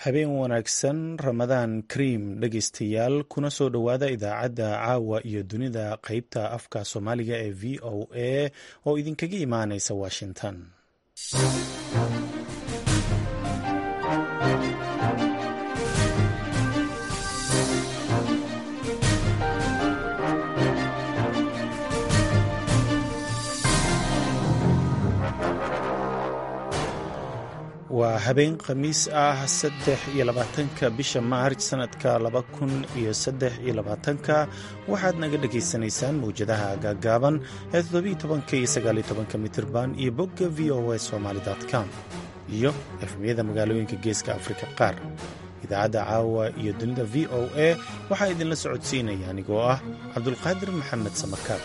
habeen wanaagsan ramadaan kariim dhegeystayaal kuna soo dhowaada idaacadda caawa iyo dunida qeybta afka soomaaliga ee v o a oo idinkaga imaaneysa washington waa habeen khamiis ah saddex iyo labaatanka bisha maarj sanadka laba kun iyo saddex iyo labaatanka waxaad naga dhagaysanaysaan mawjadaha gaagaaban ee toddobiiyo tobanka iyo sagaaliyo tobanka mitirban iyo bogga v o a somaali com iyo efmiyada magaalooyinka geeska afrika qaar idaacadda caawa iyo dunida v o a waxaa idinla socodsiinaya anigoo ah cabdulqaadir maxamed samarkaab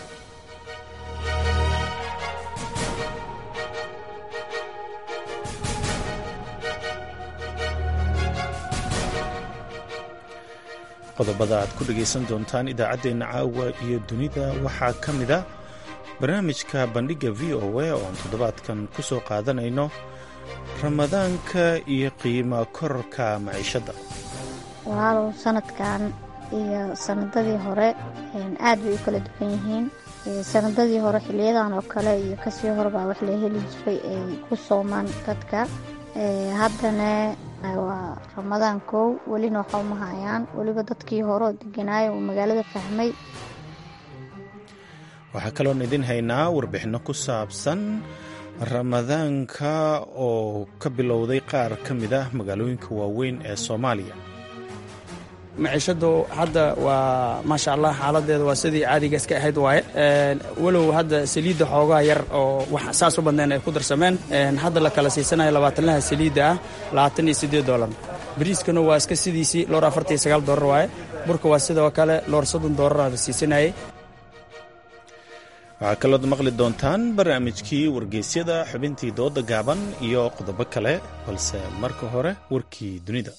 qodobada aad ku dhegaysan doontaan idaacaddeenna caawa iyo dunida waxaa ka mid a barnaamijka bandhigga v o a oo aan toddobaadkan ku soo qaadanayno ramadaanka iyo qiimo kororka maciishadda walaalow sanadkan iyo sanadadii hore aad bay u kala duwan yihiin sanadadii hore xiliyadan oo kale iyo kasii horebaa wax la heli jiray ay ku soomaan dadka haddana waa ramadaan kow welina waxa uma hayaan weliba dadkii hore oo deganaayo uu magaalada fahmay waxaa kaloon idin haynaa warbixinno ku saabsan ramadaanka oo ka bilowday qaar ka mid ah magaalooyinka waaweyn ee soomaaliya maciishadu hadda waa maasha allah xaaladeeda waa sidii caadiga iska ahayd waaye walow hadda saliidda xoogaa yar oo wax saas u badnayn ay ku darsameen hadda la kala siisanayo labaatanlaha saliidda ah labaatan iyo siddeed doolar bariiskana waa iska sidiisii loor afartan iyo sagaal doolar waaye burka waa sidoo kale loor soddon doolar la siisanayay waxaa kalood maqli doontaan barnaamijkii wargeysyada xubintii dooda gaaban iyo qodobo kale balse marka hore warkii dunida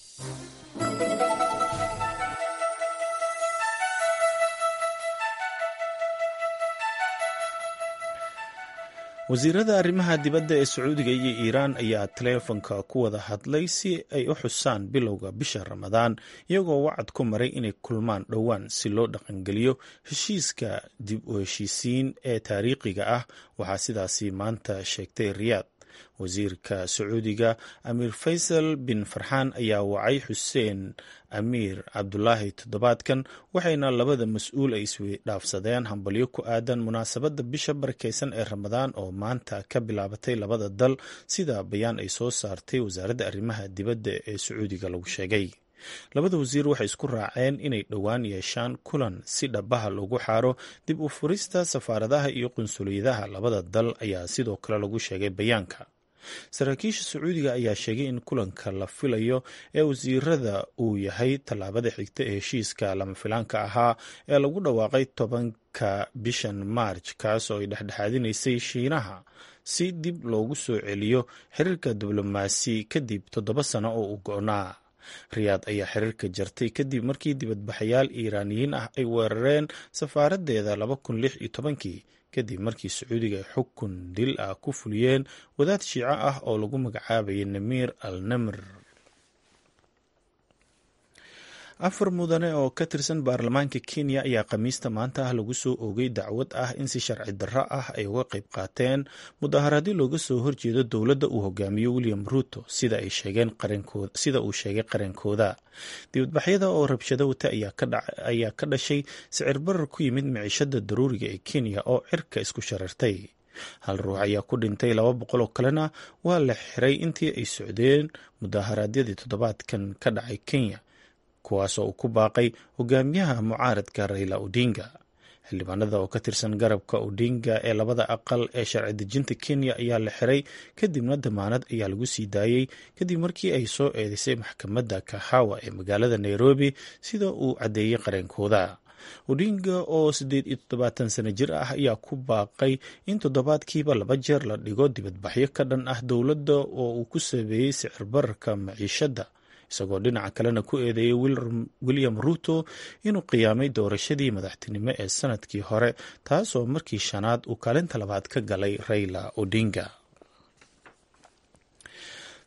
wasiirada arrimaha dibadda ee sacuudiga iyo iiraan ayaa taleefonka ku wada hadlay si ay u xusaan bilowga bisha ramadaan iyagoo wacad ku maray inay kulmaan dhowaan si loo dhaqangeliyo heshiiska dib u heshiisiin ee taariikhiga ah waxaa sidaasi maanta sheegtay riyaad wasiirka sacuudiga amiir faysal bin farxaan ayaa wacay xuseen amiir cabdulaahi toddobaadkan waxayna labada mas-uul ay iswidhaafsadeen hambalyo ku aadan munaasabadda bisha barakeysan ee ramadaan oo maanta ka bilaabatay labada dal sida bayaan ay soo saartay wasaaradda arrimaha dibadda ee sacuudiga lagu sheegay labada wasiir waxay isku raaceen inay dhowaan yeeshaan kulan si dhabaha loogu xaaro dib u furista safaaradaha iyo qunsuliyadaha labada dal ayaa sidoo kale lagu sheegay bayaanka saraakiisha sacuudiga ayaa sheegay in kulanka la filayo ee wasiirada uu yahay tallaabada xigta ee heshiiska lama filaanka ahaa ee lagu dhawaaqay tobanka bishan maarj kaas oo ay dhexdhexaadinaysay shiinaha si dib loogu soo celiyo xiriirka diblomaasi kadib toddoba sano oo uu go-naa riyaad ayaa xiriirka jartay kadib markii dibadbaxayaal iiraaniyiin ah ay weerareen safaaraddeeda laba kun lix iyo tobankii kadib markii sacuudiga ay xukun dil ah ku fuliyeen wadaad shiico ah oo lagu magacaabayay namiir al namr afar mudane oo ka tirsan baarlamaanka kenya ayaa khamiista maanta ah lagu soo oogay dacwad ah in si sharci darro ah ay uga qayb qaateen mudaaharadyo looga soo horjeedo dowladda uu hogaamiyo william ruuto sida uu sheegay qarankooda dibadbaxyada oo rabshado wata ayaa ka dhashay sicir barar ku yimid miciishada daruuriga ee kenya oo cirka isku sharartay hal ruux ayaa ku dhintay laba boqol oo kalena waa la xiray intii ay socdeen mudaaharaadyadii toddobaadkan ka dhacay kenya kuwaasoo uu ku baaqay hogaamiyaha mucaaradka raila odinga xildhibaanada oo ka tirsan garabka odinga ee labada aqal ee sharci dejinta kenya ayaa la xiray kadibna damaanad ayaa lagu sii daayey kadib markii ay soo eedeysay maxkamadda kahawa ee magaalada nairobi sida uu caddeeyey qareenkooda odinga oo siddeed iyo toddobaatan sano jir ah ayaa ku baaqay in toddobaadkiiba laba jeer la dhigo dibadbaxyo ka dhan ah dowladda oo uu ku sabeeyey sicir bararka maciishadda isagoo dhinaca kalena ku eedeeyey william ruto inuu qiyaamay doorashadii madaxtinimo ee sanadkii hore taasoo markii shanaad uu kaalinta labaad ka galay raila odinga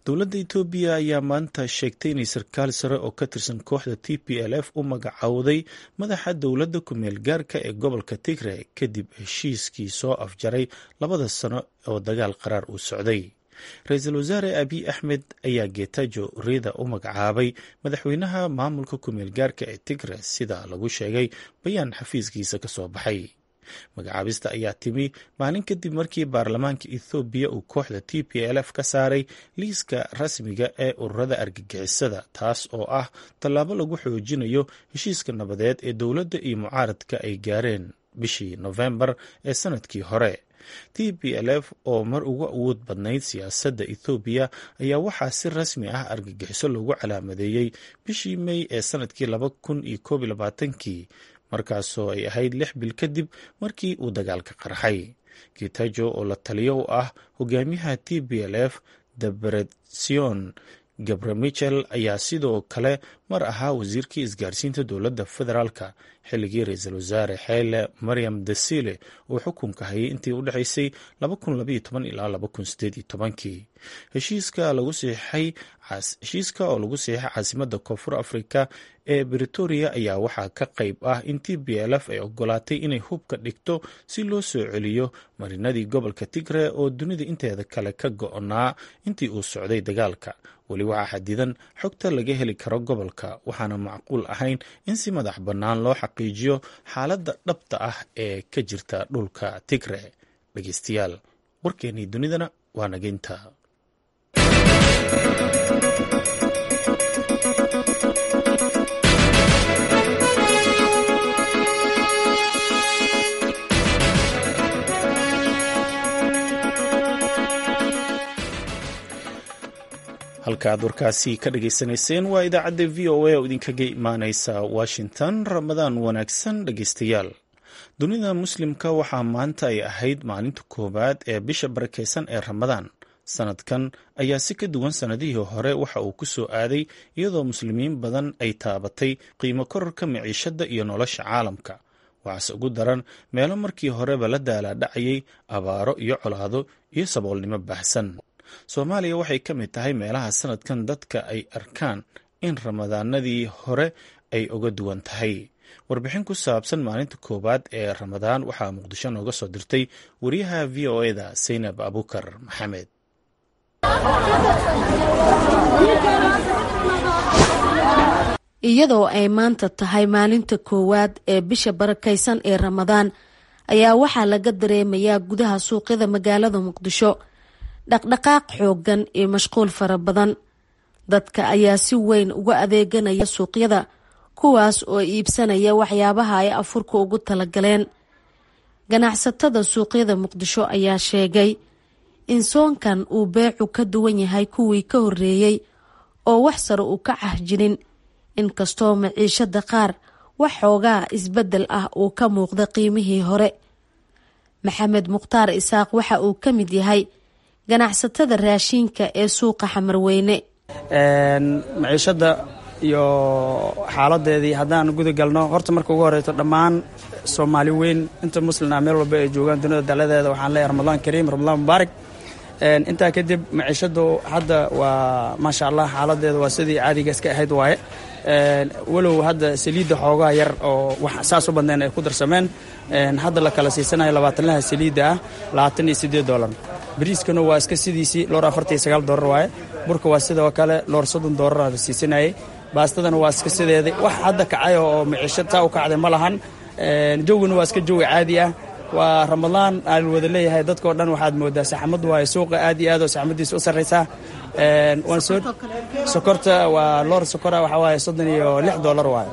dowladda etoobiya ayaa maanta sheegtay inay sarkaal sare oo ka tirsan kooxda t p l f u magacowday madaxa dowladda ku-meel gaarka ee gobolka tigre kadib heshiiskii soo afjaray labada sano oo dagaal qaraar uu socday ra-iisul wasaare abiy axmed ayaa getajo rida u magacaabay madaxweynaha maamulka ku-meel gaarka ee tigre sida lagu sheegay bayaan xafiiskiisa ka soo baxay magacaabista ayaa timi maalin kadib markii baarlamaanka ethoobiya uu kooxda t p l f ka saaray liiska rasmiga ee ururada argagixisada taas oo ah tallaabo lagu xoojinayo heshiiska nabadeed ee dowladda iyo mucaaradka ay gaareen bishii nofembar ee sanadkii hore t p l f oo mar ugu awood badnayd siyaasadda ethoobiya ayaa waxaa si rasmi ah argagixiso loogu calaamadeeyey bishii mey ee sanadkii laba kun iyo koob iyo labaatankii markaasoo ay ahayd lix bil kadib markii uu dagaalka qarxay gitajo oo la taliyo u ah hogaamiyaha t b l f debretsion gabre michel ayaa sidoo kale mar ahaa wasiirkii isgaarsiinta dowladda federaalka xilligii ra-iisul wasaare xeele maryam desile uu xukunka hayay intii u dhexaysay ilaa heshiiska oo lagu siixay caasimadda koonfur afrika ee britoria ayaa waxaa ka qayb ah in t b l f ay ogolaatay inay hubka dhigto si loo soo celiyo marinadii gobolka tigre oo dunida inteeda kale ka go-naa intii uu socday dagaalka weli waxaa xadidan xogta laga heli karo gobolka waxaana macquul ahayn in si madax bannaan loo xaqiijiyo xaaladda dhabta ah ee ka jirta dhulka tigre dhegeystayaal warkeennii dunidana waa nageynta halka aad warkaasi ka dhageysanayseen waa idaacadda v o a oo idinkaga imaaneysa washington ramadaan wanaagsan dhegeystayaal dunida muslimka waxaa maanta ay ahayd maalinta koowaad ee bisha barakeysan ee ramadaan sanadkan ayaa si ka duwan sanadihii hore waxa uu ku soo aaday iyadoo muslimiin badan ay taabatay qiimo kororka miciishadda iyo nolosha caalamka waxaase ugu daran meelo markii horeba la daalaadhacayay abaaro iyo colaado iyo saboolnimo baahsan soomaaliya waxay ka mid tahay meelaha sanadkan dadka ay arkaan in ramadaanadii hore ay uga duwan tahay warbixin ku saabsan maalinta koowaad ee ramadaan waxaa muqdisho nooga soo dirtay wariyaha v o eda saynab abukar maxamed iyadoo ay maanta tahay maalinta koowaad ee bisha barakaysan ee ramadaan ayaa waxaa laga dareemayaa gudaha suuqyada magaalada muqdisho dhaqdhaqaaq xooggan iyo mashquul fara badan dadka ayaa si weyn uga adeeganaya suuqyada kuwaas oo iibsanaya waxyaabaha ay afurka ugu talagaleen ganacsatada suuqyada muqdisho ayaa sheegay in soonkan uu beecu ka duwan yahay kuwii ka horreeyey oo wax sare uu ka cahjirin inkastoo maciishada qaar wax xoogaa isbeddel ah uu ka muuqda qiimihii hore maxamed mukhtaar isaaq waxa uu ka mid yahay ganacsatada raashiinka ee suuqa xamarweyne maciishada iyo xaaladeedii haddaan guda galno horta marka ugu horeyto dhammaan soomaali weyn inta muslina meel walba ay joogaan dunida daladeeda waxaan leeyahay ramadaan kariim ramadaan mubaarak intaa kadib maciishadu hadda waa maasha allah xaaladeeda waa sidii caadiga iska ahayd waaye walow hadda saliidda xoogaa yar oo wax saas u badnayn ay ku darsameen hadda la kala siisanayo labaatanlaha saliidda ah labaatan iyo siddeed dollar bariiskana waa iska sidiisii loor afartan iyo sagaal dollar waaye burka waa sidoo kale loor soddon dollar la siisanayay baastadana waa iska sideedii wax hadda kacay oo maciisho taa u kacday ma lahan jawgana waa iska jawi caadi ah waa ramadaan aan wada leeyahay dadkao dhan waxaad moodaa saxmad waaye suuqa aad iyo aad oo saxmadiisa u sarraysaa waan soo sokorta waa loor sokora waxaa waaye soddon iyo lix dollar waaye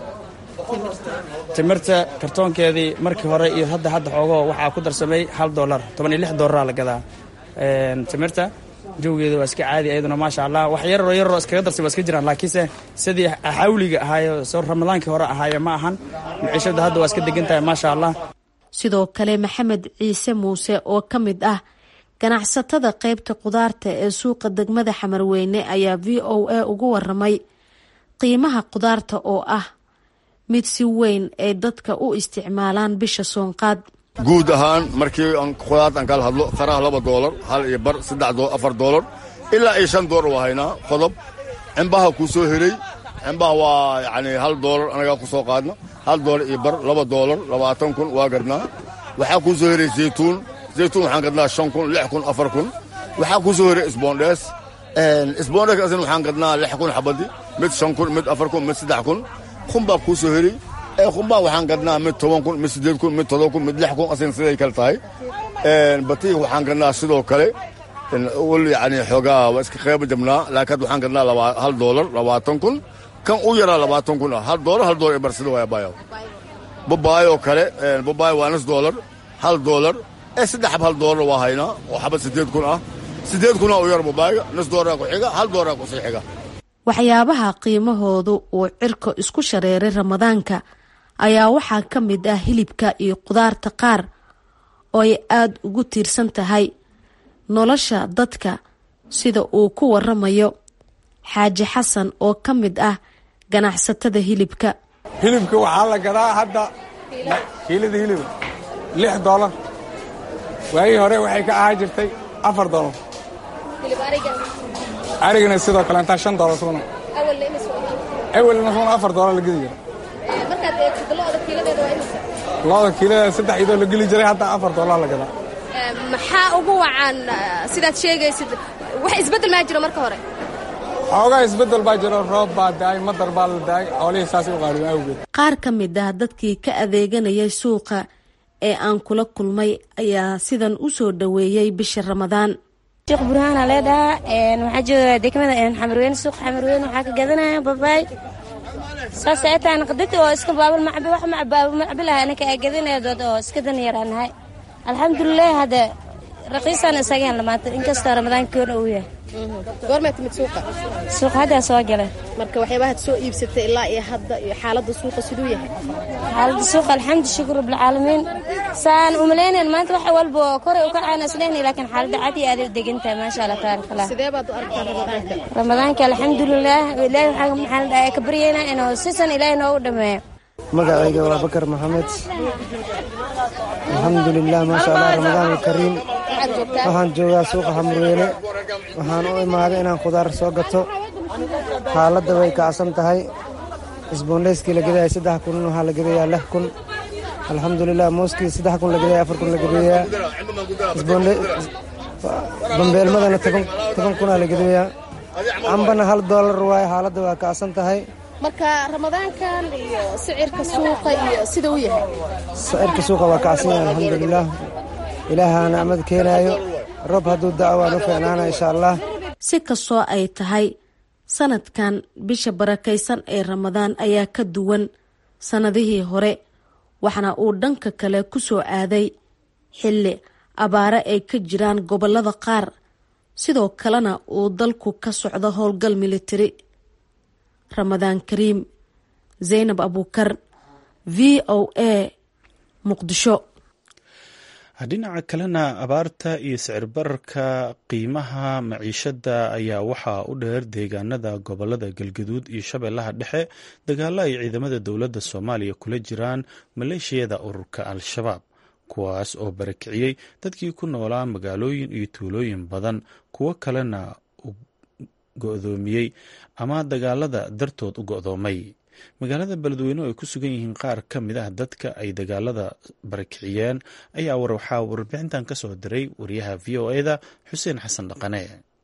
timirta kartoonkeedii markii hore iyo hadda hadda xoogoo waxaa ku darsamay hal dollar toban iyo lix dollaraa la gadaa timirta jawgeeda waa iska caadi ayaduna maasha allah wax yararoo yararoo iskaga darsay waa iska jiraan laakiinse sidii xawliga ahaayo soo ramadaankii hore ahaayo ma ahan maciishada hadda waa iska degan tahay maasha allah sidoo kale maxamed ciise muuse oo ka mid ah ganacsatada qeybta qudaarta ee suuqa degmada xamarweyne ayaa v o a ugu waramay qiimaha qudaarta oo ah mid si weyn ay dadka u isticmaalaan bisha soonqaad guud ahaan markii qudaarta aan kala hadlo qaraha laba doolar hal iyo bar saddex afar doolar ilaa iyo shan doolar waa haynaa qodob cimbaha kuu soo helay cimbaha waa yacni hal doolar anagaa ku soo qaadna hal doolar iyo bar laba doolar labaatan kun waa gadnaa waxaa kuu soo helay zaytuun zaytuun waxaan gadnaa shan kun lix kun afar kun waxaa kuu soo helay isboondhees isboondhees asna waxaan gadnaa lix kun xabadi mid shan kun mid afar kun mid saddex kun kun baa kuu soo helay ee kunbaa waxaan gadnaa mid toban kun mid siddeed kun mid todoba kun mid lix kun asna siday kale tahay batiig waxaan gadnaa sidoo kale wal yani xoogaa waa iska qeyba jabnaa laakiin waxaan gadnaa hal doolar labaatan kun kan u yaraa labaatan kun ah hal doolar hal doolar barsida waaya baayo babaayo kale babaayo waa nus doolar hal doolar ee saddex xab hal doolar waa haynaa oo xabad siddeed kun ah siddeed kuna u yar babaayo nus doolara ku xiga hal doolara ku sii xiga waxyaabaha qiimahoodu uu cirka isku shareeray ramadaanka ayaa waxaa ka mid ah hilibka iyo qudaarta qaar oo ay aada ugu tiirsan tahay nolosha dadka sida uu ku waramayo xaaji xasan oo ka mid ah ganacsatada hilibka hilibka waxaa la gadaa hadda kiilada hiliba lix doolar waagii hore waxay ka ahaa jirtay afar doolar arigana sidoo kale intaa shan doolar sugna awelna sugna afar doolar la gedi jira looda kiilada saddex idoo la geli jiray hadda afar doolar la gadaa maxaa ugu wacan sidaad sheegaysid wax isbeddel maa jiro marka hore xoogaa isbeddel baa jiro roob baa daay madar baa la daay xoolihii saasay u qaaliben awgeed qaar ka mid ah dadkii ka adeeganayay suuqa ee aan kula kulmay ayaa sidan u soo dhoweeyey bisha ramadaan sheekh burhaana leedhaha waxaa jooga degmada xamarweyne suuqa xamarweyne waxaa ka gadanaya babaay saas ay tahay naqdid oo iska baabul macbi wax baabul macbi laha anaka aa gadanaya dood oo iska dan yaraanahay alxamdulilah hadda raqiisaan isageen lamaanta inkastoo ramadaankoona uu yahay goormaa timid suuqa suuqa haddaa soo gala marka waxyaabahaad soo iibsatay ilaa iyo hadda iyo xaaladda suuqa siduu yahay xaaladda suuqa alxamdu shukur rabbilcaalamiin saan umalaynayn maanta wax walba koray u kacaan isleynay laakiin xaaladda cad iyo aad degantahay maasha allah tabaaraka allah sidee baad u aragtaa ramadaanka ramadaanka alxamdulilah ilaahay waxaa maxaa la dhahay ka baryaynaa inuu sisan ilaahay noogu dhameeyo magacayga waa bakar maxamed alxamdulilah maasha allah ramadaan alkariim waxaan joogaa suuqa xamurweyne waxaan u imaaday inaan khudaar soo gato xaaladda way kacsan tahay isboondheyskii la gedaya saddex kun waxaa la gedayaa lix kun alxamdulilah mooskii saddex kun la gedaya afar kun la gedayaa bambeelmadana toban kunaa la gedayaa cambana hal doolar waaye xaaladda waa kacsan tahay marka ramadaankan iyo sicirka suuqa iyo sida u yahay sicirka suuqa waa kacsan yahay alxamdulilah ilaahaa nicmad keenaayo roob hadduu daco waan u fiicnaana insha allah si kastoo ay tahay sanadkan bisha barakaysan ee ramadaan ayaa ka duwan sannadihii hore waxaana uu dhanka kale ku soo aaday xilli abaare ay ka jiraan gobollada qaar sidoo kalena uu dalku ka socdo howlgal militari ramadaan kariim zaynab abuukar v o a muqdisho dhinaca kalena abaarta iyo sicir bararka qiimaha maciishada ayaa waxaa u dheer deegaanada gobolada galgaduud iyo shabeellaha dhexe dagaalo ay ciidamada dowladda soomaaliya kula jiraan maleeshiyada ururka al-shabaab kuwaas oo barakiciyey dadkii ku noolaa magaalooyin iyo tuulooyin badan kuwo kalena go-doomiyey ama dagaalada dartood u go-doomay magaalada beledweyne oo ay ku sugan yihiin qaar ka mid ah dadka ay dagaalada barakiciyeen ayaa waxaa warbixintan ka soo diray wariyaha v o e da xuseen xasan dhaqane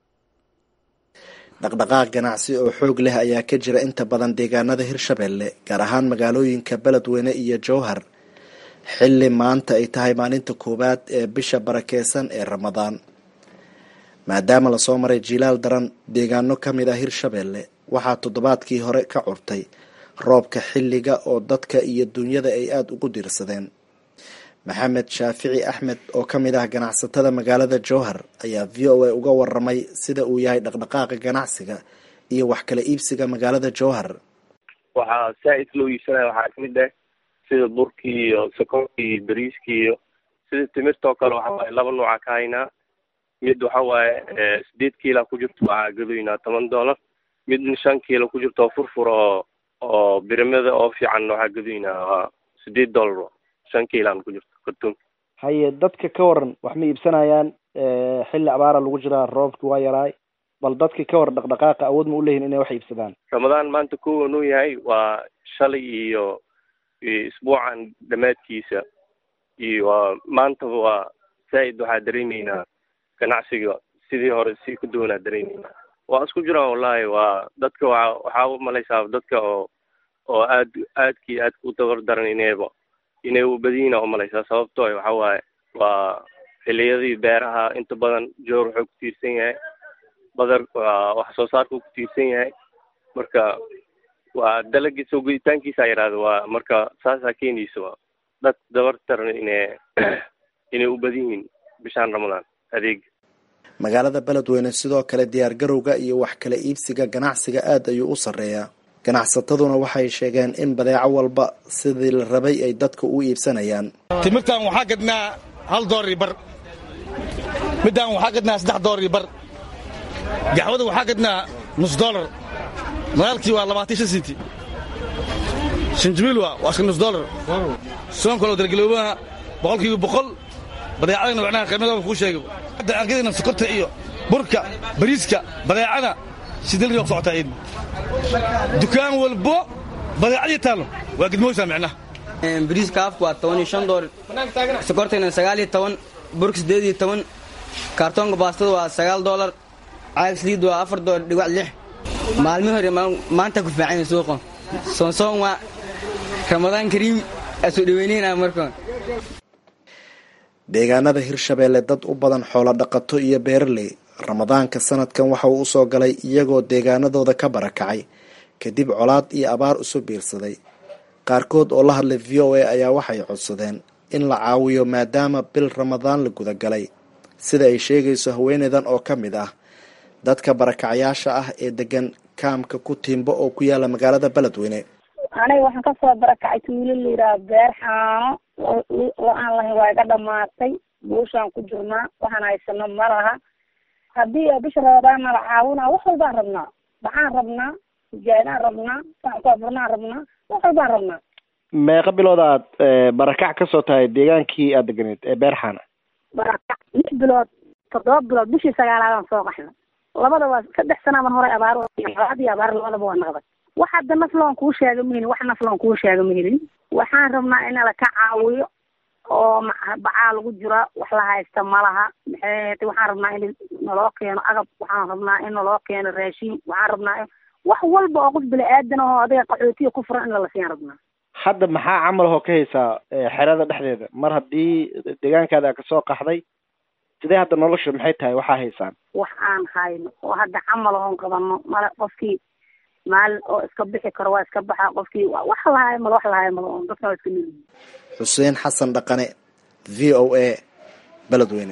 dhaqdhaqaaq ganacsi oo xoog leh ayaa ka jira inta badan deegaanada hirshabelle gaar ahaan magaalooyinka beledweyne iyo jowhar xilli maanta ay tahay maalinta koowaad ee bisha barakeysan ee ramadaan maadaama lasoo maray jiilaal daran deegaano ka mid ah hirshabelle waxaa toddobaadkii hore ka curtay roobka xilliga oo dadka iyo dunyada ay aada ugu diirsadeen maxamed shaafici axmed oo ka mid ah ganacsatada magaalada jowhar ayaa v o a uga waramay sida uu yahay dhaqdhaqaaqa ganacsiga iyo wax kala iibsiga magaalada jowhar waxaa saa-id loo iibsanaya waxaa kamid ah sida burkii iyo sokorkii iyo bariiskii iyo sida timirtoo kale waxa waaye laba nooca ka haynaa mid waxa waaye sideed kiila ku jirto waxaa gadoynaa toban dollar midna shan kiilo ku jirto oo furfur oo oo birimada oo fiican waxaa gadoynaa waa sideed dollar shan kiilaan ku jirto kartuun haye dadka ka waran wax ma iibsanayaan xilli abaara lagu jiraa roobki waa yaraay bal dadkii ka war dhaqdhaqaaqa awood ma u leeyihin inay wax iibsadaan ramadaan maanta kowa nuu yahay waa shalay iyo isbuucan dhammaadkiisa iyo maantaba waa zaa'id waxaa dareemeynaa ganacsiga sidii hore si ka duwanaa dareemeynaa waa isku jiraan wallahi waa dadka waa waxaa u malaysaa dadka oo oo aad aadkii aadka u dabar daran inayba inay u badiyiina umalaysaa sababtoo waxa waaye waa xiliyadii beeraha inta badan joor wuxuu ku tiirsan yahay badar waa wax soo saarku ku tiirsan yahay marka waa dalagii soo guditaankiisa yidhahda waa marka saasaa keenaysa waa dad dabar daran inay inay u badan yihiin bishaan ramadaan adeeg magaalada beledweyne sidoo kale diyaargarowga iyo wax kala iibsiga ganacsiga aad ayuu u sarreeyaa ganacsataduna waxay sheegeen in badeeco walba sidii la rabay ay dadka u iibsanayaan timirtan waxaa gadnaa hal doolar iyo bar middan waxaa gadnaa saddex doolar iyo bar gaxwada waxaa gadnaa nus doolar magaalkii waa labaatan shan senti shanjimiil waa waa iska nus doolar soon kaloo dargeloobaha boqolkiiba boqol badeecadana macnaha qiimadooda kuu sheegay hadda aan gadayna sokorta iyo burka bariiska badeecada sidii la socotaa iid dukaan walbo badeecadii taallo waa gidmooysaa micnaha bariiska afku waa toban iyo shan doolar sokortayna sagaal iyo toban burka siddeed iyo toban kaartoonka baastada waa sagaal doolar caag saliid waa afar doolar dhigac lix maalmihi hore maanta ku fiican suuqa soonsoon waa ramadaan kariim asoo dhaweyneyna markaan deegaanada hirshabeelle dad u badan xoolo dhaqato iyo beeraley ramadaanka sanadkan waxa uu usoo galay iyagoo deegaanadooda ka barakacay kadib colaad iyo abaar isu biirsaday qaarkood oo la hadlay v o a ayaa waxay codsadeen in la caawiyo maadaama bil ramadaan la gudagalay sida ay sheegayso haweeneydan oo ka mid ah dadka barakacayaasha ah ee degan kaamka ku tiimbo oo ku yaala magaalada beledweyne aniga waxaan kasoo barakacay tuulo la yidhaha beer xaano lo aan lahayn waa iga dhamaatay buushaan ku jirnaa waxaan haysano ma laha haddii bisha ramadaan nala caawinaa wax walbaan rabnaa baxaan rabnaa sijaadaan rabnaa saankoofurnaan rabnaa wax walbaan rabnaa meeqa bilood aad barakac ka soo tahay deegaankii aad deganeed ee beerxaana barakac lix bilood toddoba bilood bishii sagaalaadaan soo qaxna labadaba saddex sanaaban horay abaar colaad iyo abaar labadaba waa naqday wax hadda nafloon kuu sheega ma helin wax nafloon kuu sheega ma helin waxaan rabnaa in nala ka caawiyo oo bacaa lagu jira wax la haysta ma laha maxay waxaan rabnaa in naloo keeno agab waxaan rabnaa in naloo keeno raashin waxaan rabnaa in wax walba oo qof bini-aadan ahoo adiga qaxootiga ku furan in lala siyaan rabnaa hadda maxaa camal hoo ka haysaa xerada dhexdeeda mar haddii deegaankaada kasoo qaxday sidee hadda nolosha maxay tahay waxaa haysaan wax aan hayno oo hadda camal oon qabano male qofkii maalin oo iska bixi karo waa iska baxa qofkii wax lahaay malo wax lahaay malo on dadkan waa iska neliyi xuseen xasan dhaqane v o a beledweyne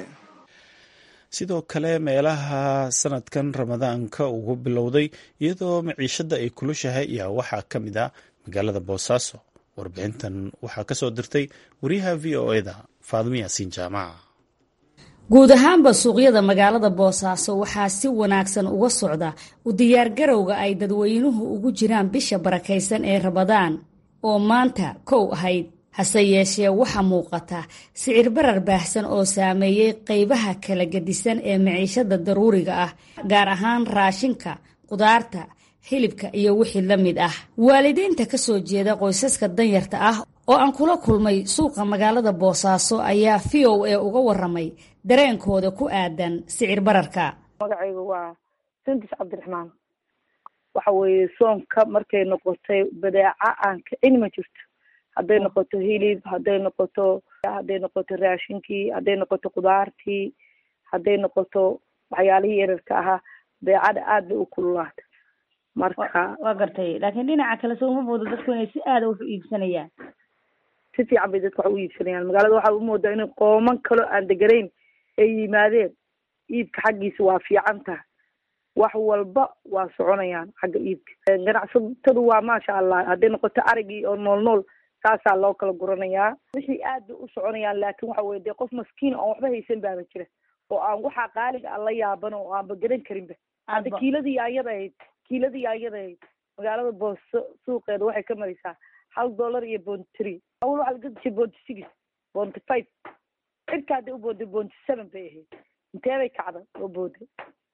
sidoo kale meelaha sanadkan ramadaanka ugu bilowday iyadoo maciishada ay kulushahay ayaa waxaa ka mid ah magaalada boosaaso warbixintan waxaa kasoo dirtay wariyaha v o eda faadimo yaasiin jaamaca guud ahaanba suuqyada magaalada boosaaso waxaa si wanaagsan uga socda u diyaargarowga ay dadweynuhu ugu jiraan bisha barakaysan ee ramadaan oo maanta kow ahayd hase yeeshee waxaa muuqata sicir barar baahsan oo saameeyey qeybaha kala gedisan ee maciishada daruuriga ah gaar ahaan raashinka qudaarta hilibka iyo wixii la mid ah waalidiinta ka soo jeeda qoysaska danyarta ah oo aan kula kulmay suuqa magaalada boosaaso ayaa v o a uga waramay dareenkooda ku aadan sicir bararka magacayga waa sindis cabdiraxmaan waxa weeye soonka markay noqotay badeeca aan kicin ma jirto hadday noqoto hilib hadday noqoto hadday noqoto raashinkii hadday noqoto qudaartii hadday noqoto waxyaalihii yararka ahaa badeecada aad bay u kululaatay marka waa gartay laakiin dhinaca kale soo uma moodo dadku inay si aada wax u iibsanayaan si fiican bay dadka wax u iibsanayaan magaalada waxaa u moodaa inay qooman kalo aan deganayn ay yimaadeen iibka xaggiisa waa fiican tahay wax walba waa soconayaan xagga iibka ganacsatadu waa maasha allah hadday noqoto arigii oo nool nool saasaa loo kala guranayaa wixii aad bay u soconayaan laakin waxa weye dee qof maskiin oon waxba haysan baaba jira oo aan waxaa qaaliga aan la yaaban oo aanba garan karinba hadda kiiladii ayada ahayd kiiladii ayada ahayd magaalada booso suuqeeda waxay ka maraysaa hal dollar iyo bonty three awal waxaa laga gashay bonty six bonty five cirka hadday u booday bonty seven bay ahayd intee bay kacda oo booday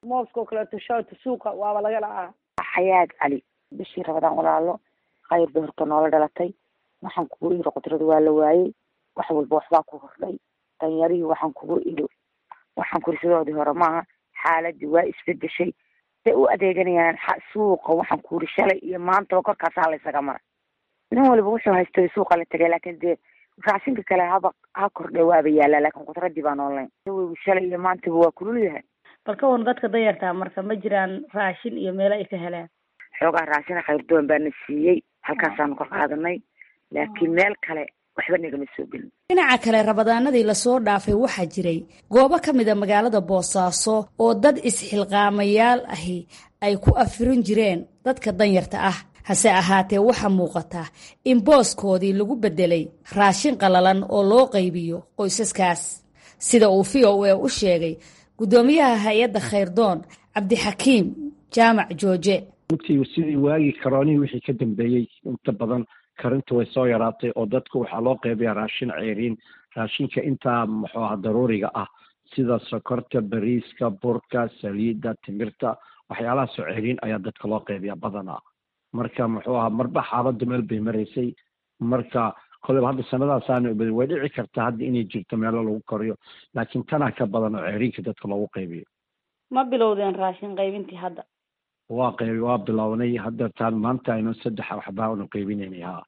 mooska oo kaleeto shalata suuqa waaba laga dhacaa xayaad cali bishii rabadaan walaalo khayr bay horta noola dhalatay waxaan kugu iri qudrada waa la waayey wax walba waxbaa ku hordhay danyarihii waxaan kugu iri waxaan kuri sidoodii hore maaha xaaladii waa isbedeshay say u adeeganayaan suuqa waxaan kuuri shalay iyo maantaba korkaasaa laysaga mara nin waliba wuxuu haystay suuqa la tegay laakiin dee raashinka kale haba ha kordhe waaba yaalaa laakiin qudradii baan online weygu shalay iyo maantaba waa kulul yahay bal ka wan dadka danyartaa marka ma jiraan raashin iyo meelo ay ka helaan xoogaa raashina khayrdoon baana siiyey halkaasaanu ka qaadanay laakiin meel kale waxba nagama soo gelin dhinaca kale rabadaanadii lasoo dhaafay waxaa jiray goobo ka mid a magaalada boosaaso oo dad isxilqaamayaal ahi ay ku afirin jireen dadka danyarta ah hase ahaatee waxaa muuqata in booskoodii lagu beddelay raashin qallalan oo loo qaybiyo qoysaskaas sida uu v o a u sheegay guddoomiyaha hay-adda khayrdoon cabdixakiim jaamac jooje runtii sidii waagii karoonihii wixii ka dambeeyey inta badan karinta way soo yaraatay oo dadku waxaa loo qeybayaa raashin ceeriin raashinka intaa muxuu aha daruuriga ah sida sokorta bariiska burka saliidda timirta waxyaalahaasoo ceeriin ayaa dadka loo qeybayaa badanaa marka muxuu aha marba xaaladda meel bay maraysay marka koleyba hadda sanadaasaana badi way dhici kartaa hadda inay jirto meelo lagu koriyo laakiin tanaa ka badan oo ceeriinka dadka loogu qaybiyo ma bilowdeen raashin qaybintii hadda waa qaybi waa bilownay hadda taan maanta aynu saddex waxbaa unu qaybinaynay ha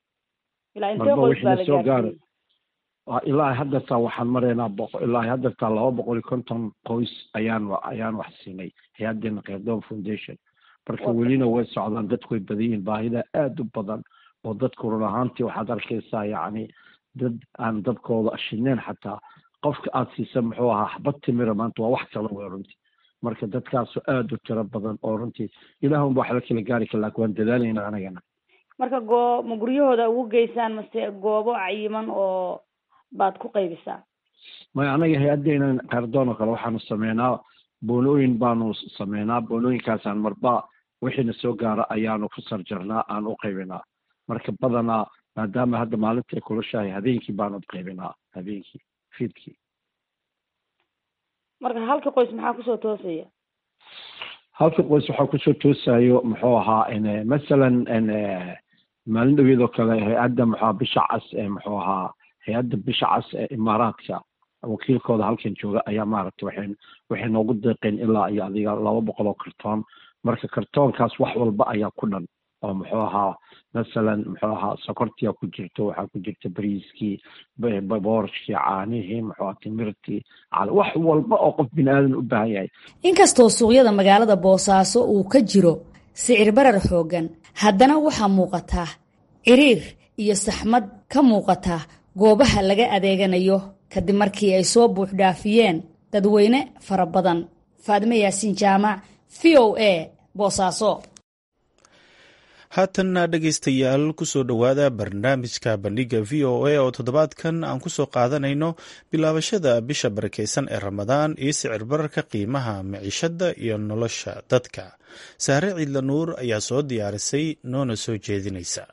ilaa intee marba qoys baa wixii la na soo gaaro gaarsiiyey Waa ilaa haddartaa waxaan maraynaa boqo ilaa haddartaa laba boqol iyo konton qoys ayaan wa- ayaan wax siinay hay-adeena khayrdoon foundation marka Waa welina way socdaan dadku way badan yihiin baahida aada u badan oo dadku run ahaantii waxaad arkaysaa yacni dad aan dabkooda shineen xataa qofka aada siisa muxuu ahaa xabad timira maanta waa wax kala wey runtii marka dadkaasoo aada u tiro badan oo runtii ilaahunba wax la kala gaari kara laakiin waan dadaalayna anagana marka goo ma guryahooda ugu geysaan mase goobo cayiman oo baad ku qaybisaan maya anaga hay-adeena kaardoon oo kale waxaanu sameynaa boonooyin baanu sameynaa boonooyinkaasaan marba wixiina soo gaara ayaanu ku sarjarnaa aan u qaybinaa marka badanaa maadaama hadda maalinta ay kulushahay habeenkii baanu qaybinaa habeenkii fiidkii marka halka qoys maxaa kusoo toosaya halka qoys waxaa kusoo toosayo muxuu ahaa n masalan n maalin dhaweed oo kale hay-adda muxuu ahaa bisha cas ee muxuu ahaa hay-adda bisha cas ee imaaraadka wakiilkooda halkan jooga ayaa maaragtay waxay waxay noogu deeqeen ilaa iyo adiga laba boqol oo kartoon marka kartoonkaas wax walba ayaa ku dhan oo muxuu ahaa masalan muxuu ahaa sokortiyaa ku jirto waxaa ku jirta bariiskii b- b- boorashkii caanihii muxuu ahaa timirtii cal- wax walba oo qof bini aadan u baahan yahay inkastoo suuqyada magaalada boosaaso uu ka jiro sicir barar xooggan haddana waxaa muuqata ciriir iyo saxmad ka muuqata goobaha laga adeeganayo kadib markii ay soo buuxdhaafiyeen dadweyne fara badan faadime yaasiin jaamac v o a boosaaso haatanna dhegaystayaal kusoo dhowaada barnaamijka bandhiga v o a oo toddobaadkan aan kusoo qaadanayno bilaabashada bisha barakeysan ee ramadaan iyo sicir bararka qiimaha miciishada iyo nolosha dadka saare ciidla nuur ayaa soo diyaarisay noona soo jeedinaysa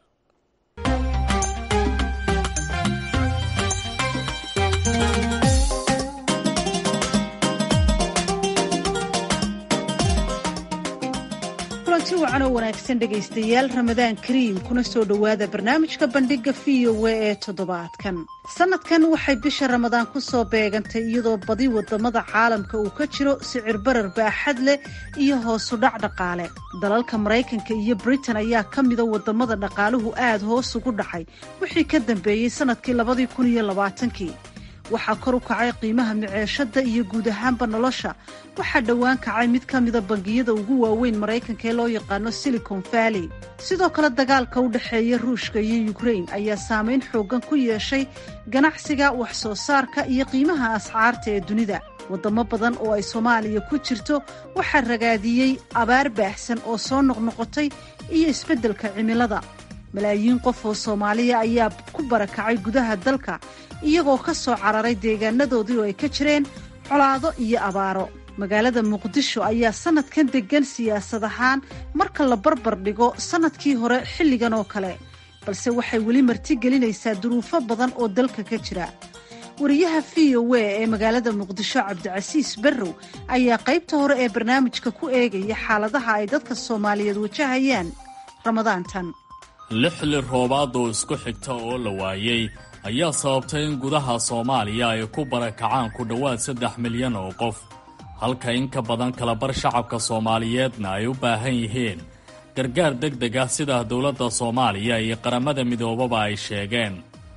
kulanti wacan oo wanaagsan dhegaystayaal ramadaan kariim kuna soo dhowaada barnaamijka bandhiga v o a ee toddobaadkan sanadkan waxay bisha ramadaan ku soo beegantay iyadoo badi wadamada caalamka uu ka jiro sicir barar baaxad leh iyo hoosu dhac dhaqaale dalalka maraykanka iyo britain ayaa ka mida wadamada dhaqaaluhu aada hoos ugu dhacay wixii ka dambeeyey sanadkii labadii kun iyo labaatankii waxaa kor u kacay qiimaha miceeshada iyo guud ahaanba nolosha waxaa dhowaan kacay mid ka mida bangiyada ugu waaweyn maraykanka ee loo yaqaano silicon valley sidoo kale dagaalka u dhexeeya ruushka iyo ukrain ayaa saameyn xoogan ku yeeshay ganacsiga wax soo saarka iyo qiimaha ascaarta ee dunida wadamo badan oo ay soomaaliya ku jirto waxaa ragaadiyey abaar baahsan oo soo noqnoqotay iyo isbeddelka cimilada malaayiin qof oo soomaaliya ayaa ku barakacay gudaha dalka iyagoo ka soo cararay deegaanadoodii oo ay ka jireen colaado iyo abaaro magaalada muqdisho ayaa sanadkan deggan siyaasad ahaan marka la barbar dhigo sanadkii hore xilligan oo kale balse waxay weli martigelinaysaa duruufo badan oo dalka ka jira wariyaha v o a ee magaalada muqdisho cabdicasiis barrow ayaa qaybta hore ee barnaamijka ku eegaya xaaladaha ay dadka soomaaliyeed wajahayaan ramadaantan lixli roobaad oo isku xigta oo la waayey ayaa sababtay in gudaha soomaaliya ay ku barakacaan ku dhowaad saddex milyan oo qof halka in ka badan kalabar shacabka soomaaliyeedna ay u baahan yihiin gargaar deg deg ah sida dowladda soomaaliya iyo qaramada midoobaba ay sheegeen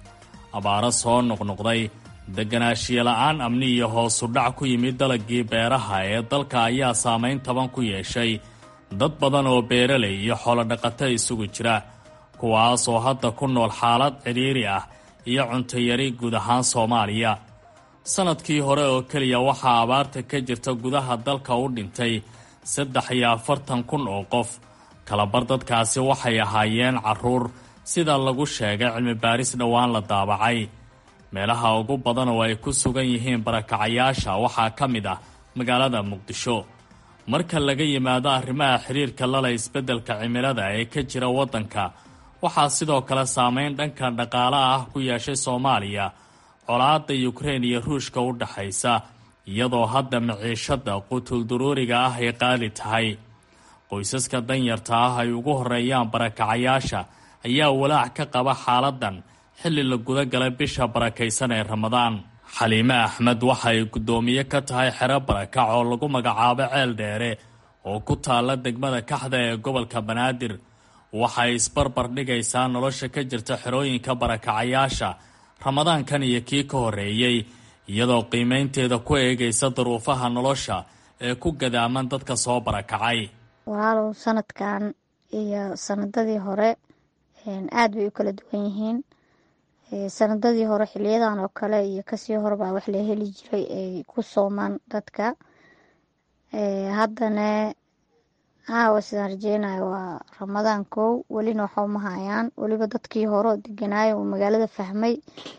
abaaro soo noqnoqday deganaanshiyola-aan amni iyo hoosu dhac ku yimid dalagii beeraha ee dalka ayaa saamayn taban ku yeeshay dad badan oo beeralay iyo xoolodhaqato isugu jira kuwaas oo hadda ku nool xaalad cidhiiri ah iyo cuntayari guud ahaan soomaaliya sannadkii hore oo keliya waxaa abaarta ka jirta gudaha dalka u dhintay saddex iyo afartan kun oo qof kalabar dadkaasi waxay ahaayeen carruur sida lagu sheegay cilmi baaris dhowaan la daabacay meelaha ugu badan oo ay ku sugan yihiin barakacayaasha waxaa ka mid ah magaalada muqdisho marka laga yimaado arrimaha xiriirka lala isbeddelka cimilada ee ka jira waddanka waxaa sidoo kale saameyn dhanka dhaqaalaha ah ku yeeshay soomaaliya colaadda yukrein iyo ruushka u dhaxaysa iyadoo hadda maciishadda quutulduruuriga ah ay qaali tahay qoysaska danyarta ah ay ugu horeeyaan barakacayaasha ayaa walaac ka qaba xaaladan xilli la guda galay bisha barakaysan ee ramadaan xaliime axmed waxa ay guddoomiye ka tahay xero barakac oo lagu magacaabo ceel dheere oo ku taalla degmada kaxda ee gobolka banaadir waxay isbarbar dhigaysaa nolosha ka jirta xerooyinka barakacayaasha ramadaankan iyo kii ka horreeyey iyadoo qiimaynteeda ku eegaysa duruufaha nolosha ee ku gadaaman dadka soo barakacay walaalow sanadkan iyo sanadadii hore aad bay u kala duwan yihiin sanadadii hore xiliyadan oo kale iyo kasii horebaa wax la heli jiray ay ku soomaan dadka haddana caawa sidaan rajeynayo waa ramadaan kow welina waxa uma hayaan weliba dadkii hore oo deganaayo uu magaalada fahmay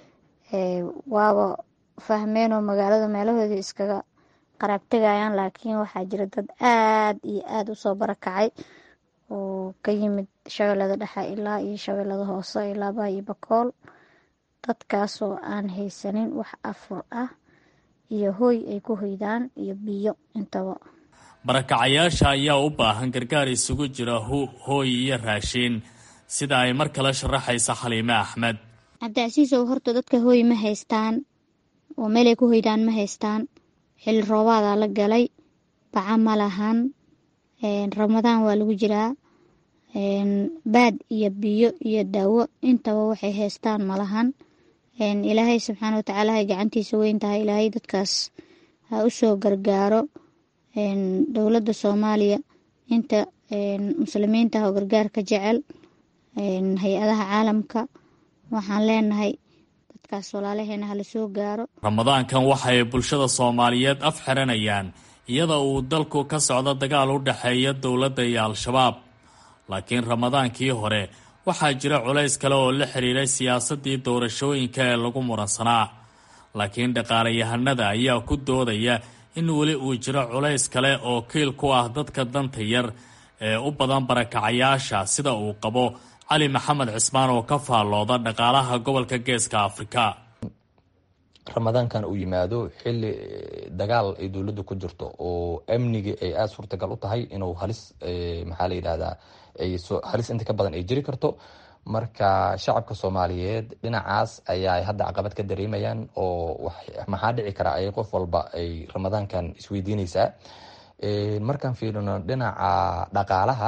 waaba fahmeenoo magaalada meelahoodii iskaga qaraabtegayaan laakiin waxaa jira dad aad iyo aada usoo barakacay oo ka yimid shabeellada dhexe ilaa iyo shabeellada hoose ilaa baa iyo bakool dadkaasoo aan haysanin wax afur ah iyo hooy ay ku hoydaan iyo biyo intaba barakacayaasha ayaa u baahan gargaar isugu jira hooy iyo raashiin sida ay mar kale sharaxaysa xaliime axmed cabdicasiisow horta dadka hooy ma haystaan oo meelay ku hoydaan ma haystaan xilli roobaadaa la galay baca ma lahan ramadaan waa lagu jiraa baad iyo biyo iyo daawo intaba waxay haystaan ma lahan ilaahay subxaana watacaala hay gacantiisa weyn tahay ilaahay dadkaas ha u soo gargaaro dowladda soomaaliya inta muslimiinta ah oo gargaarka jecel hay-adaha caalamka waxaan leenahay dadkaas walaalaheena hala soo gaaro ramadaankan waxay bulshada soomaaliyeed af xiranayaan iyada uu dalku ka socdo dagaal u dhexeeya dowladda iyo al-shabaab laakiin ramadaankii hore waxaa jira culays kale oo la xiriiray siyaasaddii doorashooyinka ee lagu muransanaa laakiin dhaqaalayahanada ayaa ku doodaya in weli uu jiro culays kale oo kiil ku ah dadka danta yar ee u badan barakacayaasha sida uu qabo cali maxamed cismaan oo ka faallooda dhaqaalaha gobolka geeska afrika ramadaankan uu yimaado xili dagaal ay dowladda ku jirto oo amnigii ay aada suurtagal u tahay inuu halis maxaa la yidhahdaa halis inta ka badan ay jiri karto marka shacabka soomaaliyeed dhinacaas ayaa hadda caqabad ka dareemayaan oo maxaa dhici kara ay qof walba ay ramadaankan isweydiineysaa markaan fiirino dhinaca dhaqaalaha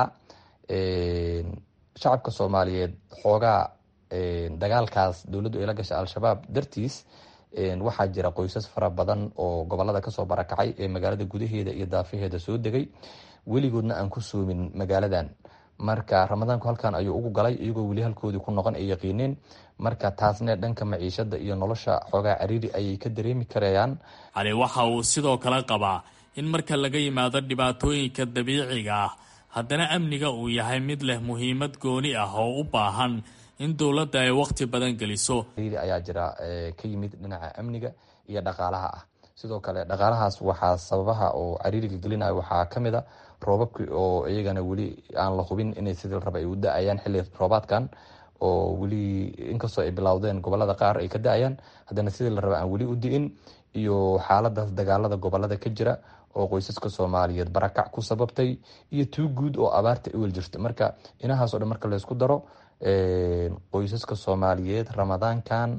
shacabka soomaaliyeed xoogaa dagaalkaas dowladdu ay la gashay al-shabaab dartiis waxaa jira qoysas fara badan oo gobolada kasoo barakacay ee magaalada gudaheeda iyo daafaheeda soo degay weligoodna aan ku soomin magaaladan marka ramadaanku halkan ayuu ugu galay iyagoo weli halkoodii ku noqon ay yaqiineen marka taasne dhanka maciishada iyo nolosha xoogaa cariiri ayay ka dareemi karayaan cali waxa uu sidoo kale qabaa in marka laga yimaado dhibaatooyinka dabiiciga ah haddana amniga uu yahay mid leh muhiimad gooni ah oo u baahan in dowladda ay waqti badan geliso ayaa jira ka yimid dhinaca amniga iyo dhaqaalaha ah sidoo kale dhaqaalahaas waxaa sababaha oo cariiriga gelinayo waxaa kamid a roobabki oo iyagana weli aan la hubin inay sidii raba ay u da-ayaan xilli roobaadkan oo weli inkastoo ay bilowdeen gobolada qaar ay ka da-ayaan haddana sidii la raba aan weli u di-in iyo xaaladaas dagaalada gobolada ka jira oo qoysaska soomaaliyeed barakac ku sababtay iyo tuu guud oo abaarta iwel jirta marka inahaasoo dhan marka laysku daro qoysaska soomaaliyeed ramadaankan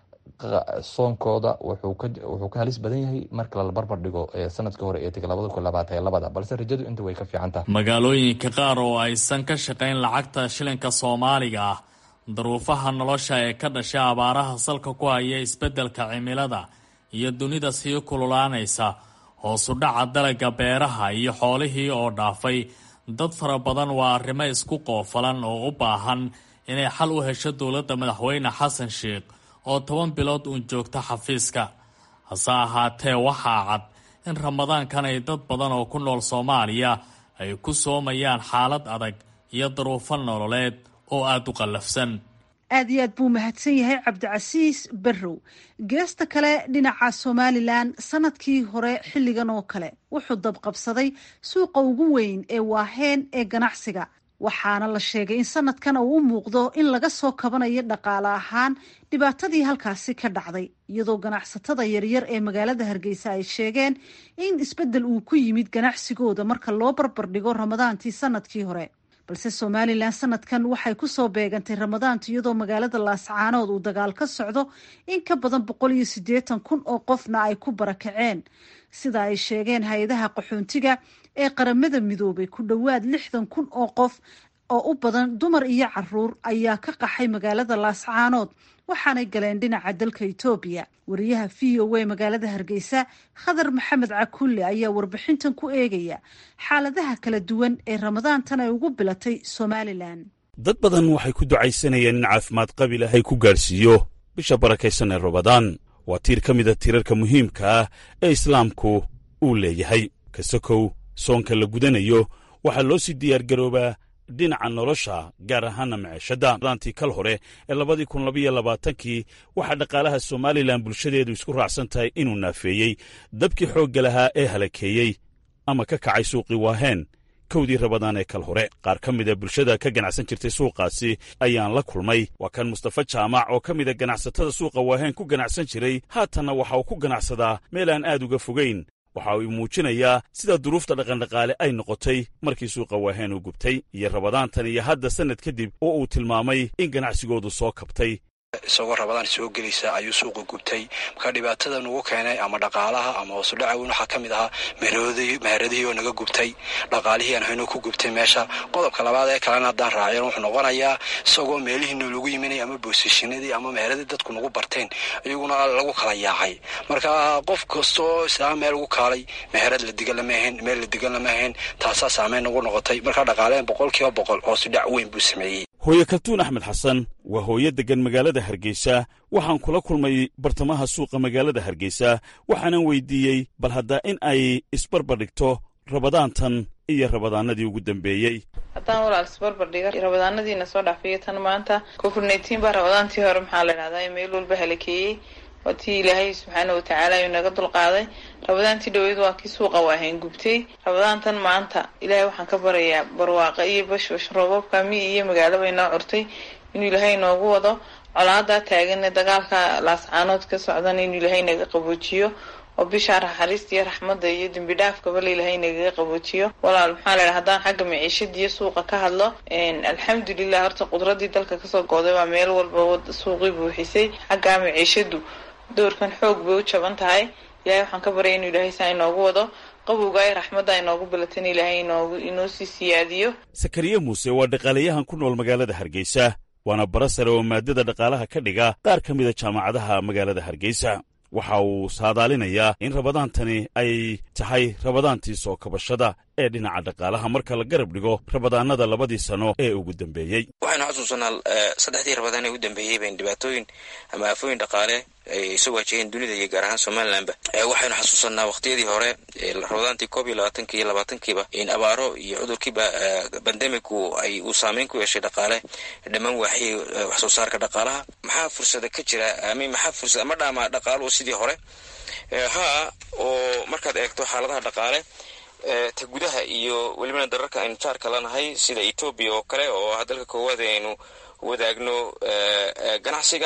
soonkooda wuxuu ka halis badan yahay marka la barbar dhigo sanadkii hore ee tegay labada kun labaatan iyo labada balse rajadu inta way ka fiican tahay magaalooyinka qaar oo aysan ka shaqayn lacagta shilinka soomaaliga ah daruufaha nolosha ee ka dhashay abaaraha salka ku haya isbeddelka cimilada iyo dunida sii kululaanaysa hoosu dhaca dalaga beeraha iyo xoolihii oo dhaafay dad fara badan waa arrimo isku qoofalan oo u baahan inay xal u hesho dowladda madaxweyne xasan sheikh oo toban bilood uun joogta xafiiska hase ahaatee waxaa cad in ramadaankan ay dad badan oo ku nool soomaaliya ay ku soomayaan xaalad adag iyo daruufo nololeed oo aada u qallafsan aad iyo aad buu mahadsan yahay cabdicasiis barrow geesta kale dhinaca somalilan sanadkii hore xilligan oo kale wuxuu dabqabsaday suuqa ugu weyn ee waaheen ee ganacsiga waxaana la sheegay in sanadkan uu u muuqdo in laga soo kabanayo dhaqaale ahaan dhibaatadii halkaasi ka dhacday iyadoo ganacsatada yaryar ee magaalada hargeysa ay sheegeen in isbeddel uu ku yimid ganacsigooda marka loo barbardhigo ramadaantii sanadkii hore balse somalilan sanadkan waxay kusoo beegantay ramadaanta iyadoo magaalada laascaanood uu dagaal ka socdo in ka badan boqol iyo siddeetan kun oo qofna ay ku barakaceen sida ay sheegeen hay-adaha qaxoontiga ee qaramada midoobay ku dhowaad lixdan kun oo qof oo u badan dumar iyo caruur ayaa ka qaxay magaalada laascaanood waxaanay galeen dhinaca dalka etoobiya wariyaha v o a magaalada hargeysa khadar maxamed cakulle ayaa warbixintan ku eegaya xaaladaha kala duwan ee ramadaantan ay ugu bilatay somalilan dad badan waxay ku ducaysanayeen in caafimaad qabi lahay ku gaadhsiiyo bisha barakaysan ee ramadaan waa tiir ka mida tiirarka muhiimka ah ee islaamku uu leeyahay kasakow soonka la gudanayo waxaa loo sii diyaargaroobaa dhinaca nolosha gaar ahaana maciishadda daantii kal hore ee labadii kun labaiyo labaatankii waxaa dhaqaalaha somalilan bulshadeedu isku raacsan tahay inuu naafeeyey dabkii xoogga lahaa ee halakeeyey ama ka kacay suuqii waaheen kowdii rabadaan ee kal hore qaar ka mida bulshada ka ganacsan jirtay suuqaasi ayaan la kulmay waa kan mustafa jaamac oo ka mida ganacsatada suuqa waaheen ku ganacsan jiray haatanna waxa uu ku ganacsadaa meel aan aad uga fogayn waxa uu muujinayaa sida duruufta dhaqandhaqaale ay noqotay markii suuqa waaheen uu gubtay iyo rabadaantan iyo hadda sannad kadib oo uu tilmaamay in ganacsigoodu soo kabtay isagoo rabadaan soo gelaysa ayuu suuqa gubtay marka dhibaatada nugu keenay ama dhaqaalaha ama hoosudhaca weyn waxaa ka mid ahaa meheradihii oo naga gubtay dhaqaalihii aan hayno ku gubtay meesha qodobka labaad ee kalena haddaan raaceen wuxuu noqonayaa isagoo meelihii noolagu yiminay ama boosishinadii ama meheradii dadku nagu barteen iyaguna lagu kala yaacay marka qof kastoo islaama meel ugu kaalay meherad la digan lama ahayn meel la digan lama ahayn taasaa saameyn nagu noqotay marka dhaqaaleen boqol kiiba boqol hoosudhac weyn buu sameeyey hooye kaltuun axmed xasan waa hooyo deggan magaalada hargeysa waxaan kula kulmay bartamaha suuqa magaalada hargeysa waxaanan weydiiyey bal haddaa in ay isbarbardhigto rabadaantan iyo rabadaanadii ugu dambeeyey haddaan walaal isbarbardhiga rabadaanadiina soo dhaafiyo tan maanta covid nneteen baa rabadaantii hore maxaa la idhahdaa meel walba halakeeyey waa tii ilaahay subxaana watacaala ayuu naga dulqaaday rabadaantii dhaweyd waa kii suuqa waahayn gubtay rabadaantan maanta ilaahay waxaan ka barayaa barwaaqa iyo bashbash roobabka mi iyo magaalaba inoo curtay inuu ilaahay noogu wado colaadaa taagan dagaalka laascaanood ka socdan inuu ilaahay naga qaboojiyo oo bishaa naxariista iyo raxmadda iyo dembi dhaafkaba la ilaahay nagaga qaboojiyo walaal maxaa la idhaha haddaan xagga maciishadiiyo suuqa ka hadlo alxamdulilah horta qudradii dalka kasoo gooday baa meel walba suuqii buuxisay xaggaa maciishadu doorkan xoog bay u jaban tahay ilaahay waxaan ka baryay inuu ilaahay saa inoogu wado qabowga ay raxmadda inoogu bilatan ilaahay inoogu inoo sii siyaadiyo sakariye muuse waa dhaqaalayahan ku nool magaalada hargeysa waana bara sare oo maadada dhaqaalaha ka dhiga qaar ka mida jaamacadaha magaalada hargeysa waxa uu saadaalinayaa in rabadaantani ay tahay rabadaantii soo kabashada ee dhinaca dhaqaalaha marka la garab dhigo rabadaanada labadii sano ee ugu dambeeyey waxaynu xasuusanaa saddexdii rabadaan ee ugu dambeeyey bayn dhibaatooyin ama aafooyin dhaqaale ay soo waajaheen dunida iyo gaar ahaan somalilanba waxaynu xasuusanaa waqtiyadii hore rabadaantii koob iyo labaatanki iyo labaatankiiba in abaaro iyo cudurkiiba bandemigu ay uu saameyn ku yeeshay dhaqaale dhammaan waaxiyay wax soo saarka dhaqaalaha maxaa fursada ka jira ami maxaa fursad ama dhaama dhaqaaluhu sidii hore haa oo markaad eegto xaaladaha dhaqaale ta gudaha iyo welibana dararka aynu jaarka lanahay sida etoobiya oo kale oo ah dalka koowaad aynu wadaagno ganacsiga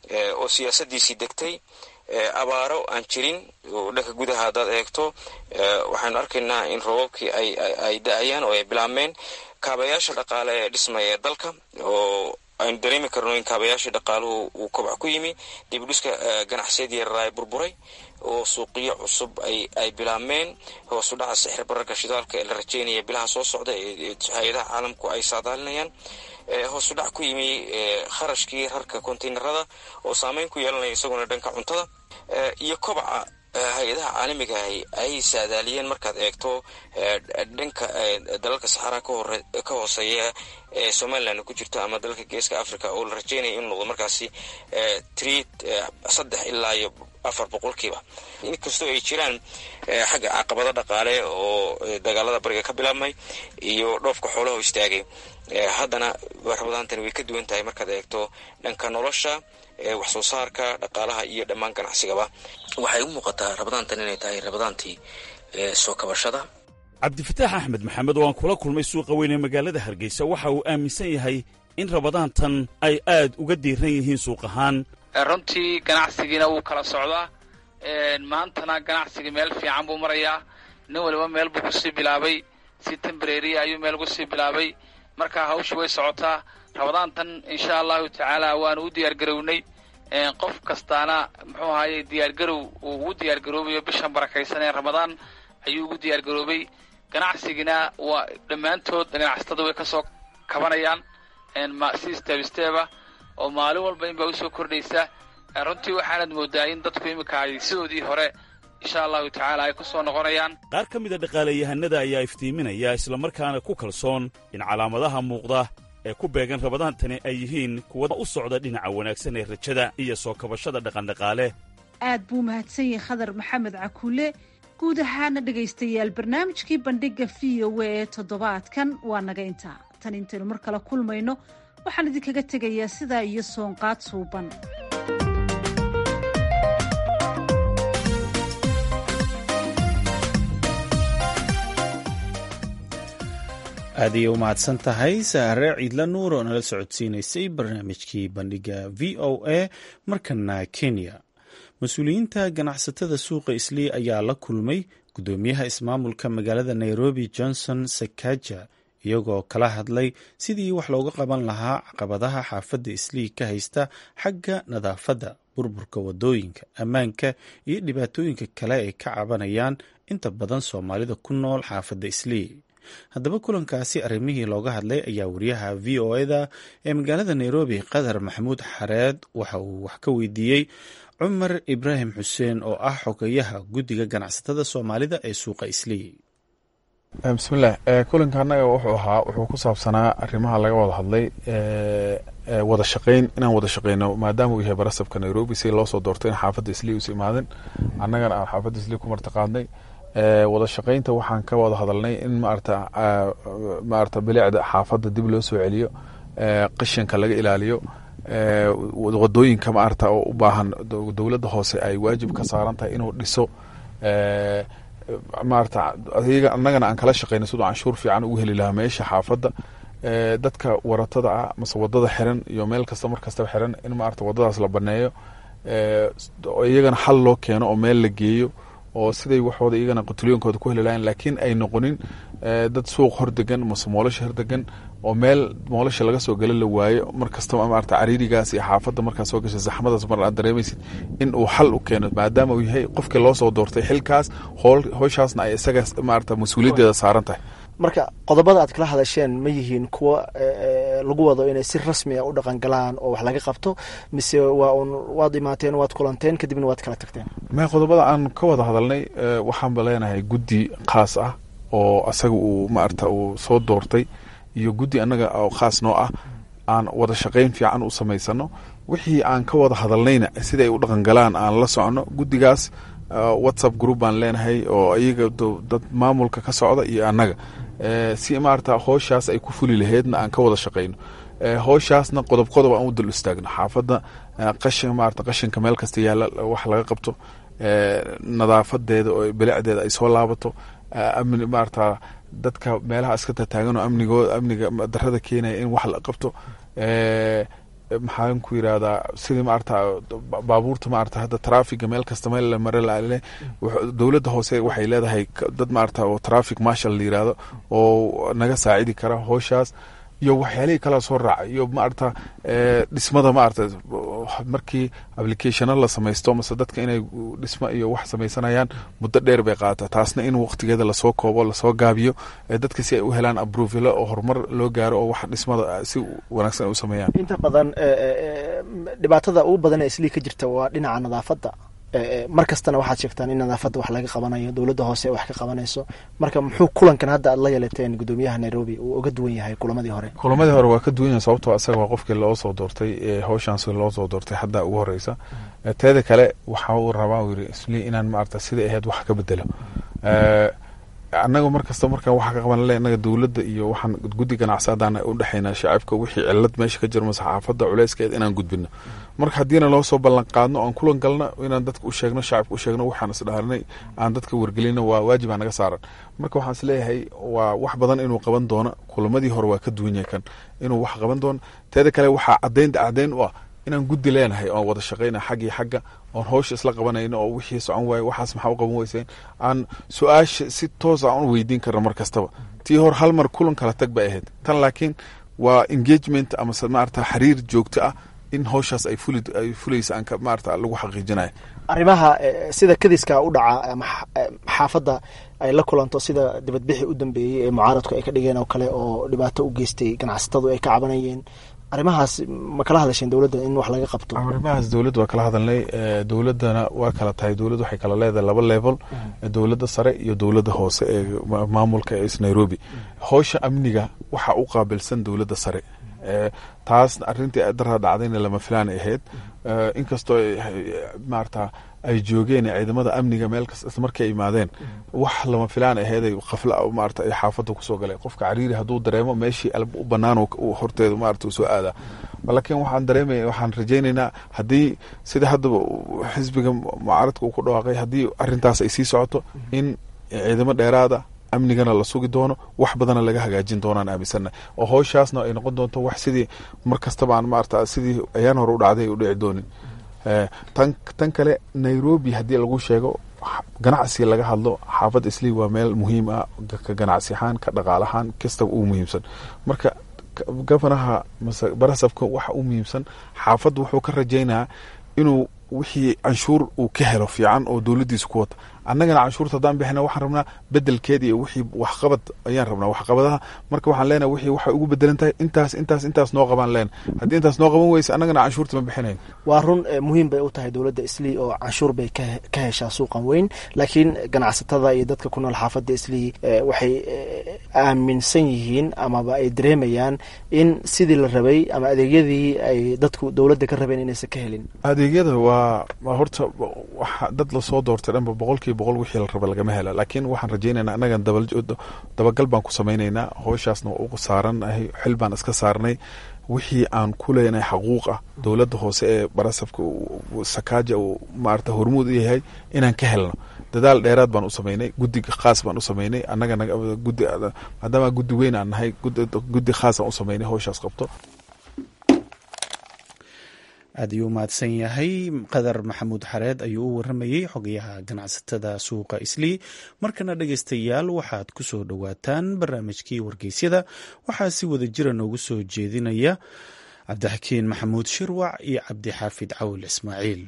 oo siyaasadiisii degtay abaaro aan jirin oo dhanka gudaha haddaad eegto waxaynu arkaynaa in roobabkii ay da-ayaan oo ay bilaabmeen kaabayaasha dhaqaale ee dhismaya ee dalka oo aynu dareemi karno in kaabayaashii dhaqaaluhu uu kobac ku yimi dibudhiska ganacsiyadii yaraa ay burburay oo suuqiyo cusub ay bilaabmeen hoosu dhaca sixir bararka shidaalka ee la rajeynaya bilaha soo socda ee hay-adaha caalamku ay saadaalinayaan hoosu dhac ku yimi kharashkii rarka konteynerada oo saameyn ku yeelanaya isaguna dhanka cuntada iyo kobaca hay-adaha caalamigahi ay saadaaliyeen markaad eegto dhanka dalalka saxaraa ka hooseeya ee somalilan ku jirto ama dalalka geeska africa oo la rajeynaya inuu noqdo markaasi treat saddex ilaa iyo afar boqolkiiba inkastoo ay jiraan xagga caqabado dhaqaale oo dagaalada bariga ka bilaabmay iyo dhoofka xoolaha istaagay haddana rabadaantani way ka duwan tahay markaad eegto dhanka nolosha wax soo saarka dhaqaalaha iyo dhammaan ganacsigaba waxay u muuqataa rabadaantan inay tahay rabadaantii soo kabashada cabdifataax axmed maxamed oo aan kula kulmay suuqa weyn ee magaalada hargeysa waxa uu aaminsan yahay in rabadaantan ay aad uga diiran yihiin suuq ahaan runtii ganacsigiina wuu kala socdaa maantana ganacsigii meel fiican buu marayaa nin waliba meel buu kusii bilaabay si tembrary ayuu meel kusii bilaabay marka hawsha way socotaa rabadaantan insha allahu tacaala waanu u diyaargarownay qof kastaana muxuu ahaye diyaargarow uu ugu diyaargaroobayo bishan barakaysan ee ramadaan ayuu ugu diyaargaroobay ganacsigina waa dhammaantood ganacsatada way kasoo kabanayaan si step steba oo maalin walba inbaa usoo kordhaysa runtii waxaanad moodaa in dadku iminka ay sidoodii hore insha allahu tacaala ay kusoo noqonayaan qaar ka mida dhaqaalayahanada ayaa iftiiminaya islamarkaana ku kalsoon in calaamadaha muuqda ee ku beegan rabadaantani ay yihiin kuwa u socda dhinaca wanaagsan ee rajada iyo soo kabashada dhaqandhaqaale aad buu mahadsan yahay khadar maxamed cakuule guud ahaana dhegaystayaal barnaamijkii bandhigga v o a ee toddobaadkan waa naga intaa tan intaynu mar kale kulmayno waxaan idinkaga tegayaa sidaa iyo soonqaad suuban aad ayay u mahadsan tahay saare ciidla nuur oo nala socodsiinaysay barnaamijkii bandhigga v o a markana kenya mas-uuliyiinta ganacsatada suuqa islii ayaa la kulmay guddoomiyaha ismaamulka magaalada nairobi johnson sakaja iyagoo kala hadlay sidii wax looga qaban lahaa caqabadaha xaafadda islii ka haysta xagga nadaafadda burburka wadooyinka ammaanka iyo dhibaatooyinka kale ay ka cabanayaan inta badan soomaalida ku nool xaafadda islii haddaba kulankaasi arrimihii looga hadlay ayaa wariyaha v o eda ee magaalada nairobi qatar maxamuud xareed waxa uu wax ka weydiiyey cumar ibraahim xuseen oo ah xogeyaha guddiga ganacsatada soomaalida ee suuqa islii bismillaah kulanka annaga wuxuu ahaa wuxuu ku saabsanaa arrimaha laga wada hadlay wada shaqayn inaan wada shaqeyno maadaama uu yahay barasabka nairobi si loo soo doorto in xaafadda islii uusa imaadin annagana aan xaafadda islii ku martaqaadnay wada shaqaynta waxaan ka wada hadalnay in maarata maarata bilicda xaafadda dib loo soo celiyo qashinka laga ilaaliyo wadooyinka maarata oo u baahan dowladda hoose ay waajib ka saaran tahay inuu dhiso maarata ayaga annagana aan kala shaqeyno siduu canshuur fiican ugu heli lahaa meesha xaafadda dadka waratada ah mase wadada xiran iyo meel kasta mar kastaba xiran in maarata wadadaas la baneeyo iyagana xal loo keeno oo meel la geeyo oo siday waxooda iyagana qutulyoonkooda ku heli lahayn laakiin ay noqonin dad suuq hordegan mase moolasha hordegan oo meel moolasha laga soo gala la waayo mar kastaba maarata cariirigaas iyo xaafadda markaa soo gashay zaxmadaas mar aad dareemaysid in uu xal u keeno maadaama uu yahay qofkii loo soo doortay xilkaas hool howshaasna ay isaga maarata mas-uuliyaddeeda saaran tahay marka qodobada aad kala hadasheen ma yihiin kuwa lagu wado inay si rasmi a u dhaqan galaan oo wax laga qabto mise waa un waad imaateen waad kulanteen kadibna waad kala tagteen ma qodobada aan ka wada hadalnay waxaanba leenahay guddi khaas ah oo asaga uu maarata uu soo doortay iyo guddi annaga oo khaas noo ah aan wada shaqayn fiican u samaysano wixii aan ka wada hadalnayna sida ay u dhaqan galaan aan la socono guddigaas whatsapp group baan leenahay oo iyaga dad maamulka ka socda iyo annaga si maarata hooshaas ay ku fuli laheydna aan ka wada shaqayno hooshaasna qodob qodob aan u dul istaagno xaafadda qashin maarata qashinka meel kasta yaalla wax laga qabto nadaafadeeda oo bilicdeeda ay soo laabato amni maarata dadka meelaha iska tataagan oo amnigooda amniga darada keenaya in wax la qabto maxaan ku yirahdaa sidii maarata baabuurta maarata hadda traafiga meel kasta meel la mare laale dowladda hoose waxay leedahay dad maarata oo traffic marshal la yirahdo oo naga saacidi kara hooshaas iyo waxyaalihii kala soo raacay iyo maarata dhismada maarata markii applicationa la samaysto mase dadka inay dhismo iyo wax samaysanayaan muddo dheer bay qaata taasna in waqtigeeda lasoo koobo lasoo gaabiyo dadka si ay u helaan abruvilo oo horumar loo gaaro oo wax dhismada si wanaagsan ay u sameeyaan inta badan dhibaatada ugu badan ee islii ka jirta waa dhinaca nadaafadda mar kastana waxaad sheegtaan in nadaafadda wax laga qabanayo dowladda hoose wax ka qabanayso marka muxuu kulankan hadda aad la yeelateen gudoomiyaha nairobi uu uga duwan yahay kulamadii hore kulamadii hore waa ka duwan yahay sababtoo isaga waa qofkii loo soo doortay howshaans loo soo doortay hadda ugu horeysa teeda kale waxa uu rabaa uu yiri isli inaan maarata sida ahayd wax ka bedelo annaga markasta markaan waxa ka qaban le innaga dowladda iyo waxaan guddi ganacsi haddaan u dhexayna shacabka wixii cilad meesha ka jiro mase xaafadda culeyskeed inaan gudbino marka haddiina loo soo ballan qaadno aan kulan galna inaan dadka u sheegno shacabka u sheegno waxaan isdhaarinay aan dadka wargelino waa waajib aa naga saaran marka waxaan isleeyahay waa wax badan inuu qaban doono kulamadii hore waa ka duwan yahay kan inuu wax qaban doono teeda kale waxaa caddayn caddayn u ah inaan guddi leenahay oon wada shaqayna xaggii xagga oon howsha isla qabanayno oo wixii socon waaye waxaas maxaa u qaban weyseen aan su-aasha si toos aan u weydiin karna mar kastaba tii hor hal mar kulan kala tag bay ahayd tan laakiin waa engagement amase maarata xiriir joogto ah in howshaas ay fuli ay fulaysa aan maarata lagu xaqiijinayo arrimaha sida kadiska u dhaca ama xaafadda ay la kulanto sida dibadbixi u dambeeyey ee mucaaradku ay ka dhigeen oo kale oo dhibaato u geystay ganacsatadu ay ka cabanayeen arrimahaas ma kala hadasheen dowladda in wax laga qabto arrimahaas dowladda waa kala hadalnay dowladdana waa kala tahay dowladda waxay kala leedahay laba level dowladda sare iyo dowladda hoose ee maamulka ee nairobi howsha amniga waxa u qaabilsan dowladda sare taas arintii daraa dhacdayna lama filaan ahayd inkastoo maarata ay joogeen ciidamada amniga meel kasta markay imaadeen wax lama filaan aheeday qafla maarata ay xaafadda kusoo galeen qofka cariiri hadduu dareemo meeshii alb u banaan horteeda maarata uu soo aadaa laakiin waxaan dareemaya waxaan rajaynaynaa haddii sida haddaba xisbiga mucaaradka uu ku dhawaaqay haddii arintaas ay sii socoto in ciidamo dheeraada amnigana la sugi doono wax badana laga hagaajin doonaan aaminsana oo howshaasna ay noqon doonto wax sidii mar kastaba aan maarata sidii ayaan hore u dhacday ay u dhici doonin tan tan kale nairobi haddii lagu sheego ganacsi laga hadlo xaafad islii waa meel muhiim ah ka ganacsi ahaan ka dhaqaal ahaan kastaba uu muhiimsan marka gofanaha mase barasabka waxa u muhiimsan xaafadda wuxuu ka rajaynayaa inuu wixii canshuur uu ka helo fiican oo dowladdiisa ku wata annagana canshuurta haddaan bixina waxaan rabnaa bedelkeeda iyo wixii waxqabad ayaan rabnaa waxqabadaha marka waxaan leenahay wixii waxay ugu bedelan tahay intaas intaas intaas noo qabaan leen haddii intaas noo qaban weysa annagana canshuurta ma bixinayn waa run muhiim bay u tahay dowladda islii oo canshuur bay ka heshaa suuqan weyn laakiin ganacsatada iyo dadka ku nool xaafadda islii waxay aaminsan yihiin amaba ay dareemayaan in sidii la rabay ama adeegyadii ay dadku dowladda ka rabeen inaysan ka helin adeegyada waa horta dad lasoo doortay dhanba boqolkiiba boqol wixii la raba lagama hela laakiin waxaan rajaynaynaa annagan dabagal baan ku samaynaynaa howshaasna waa u saaranahay xil baan iska saarnay wixii aan ku leenahay xaquuq ah dowladda hoose ee barasabka sakaaja uu maarata hormuud u yahay inaan ka helno dadaal dheeraad baan u samaynay guddi khaas baan u samaynay annagana guddi maadaama guddi weyn aan nahay guddi khaas aan u samaynay howshaas qabto aad ayuu umahadsan yahay qadar maxamuud xareed ayuu u waramayey xogayaha ganacsatada suuqa islii markana dhegeystayaal waxaad ku soo dhowaataan barnaamijkii wargeysyada waxaa si wada jira noogu soo jeedinaya cabdixakiin maxamuud shirwac iyo cabdixaafid cawil ismaaciil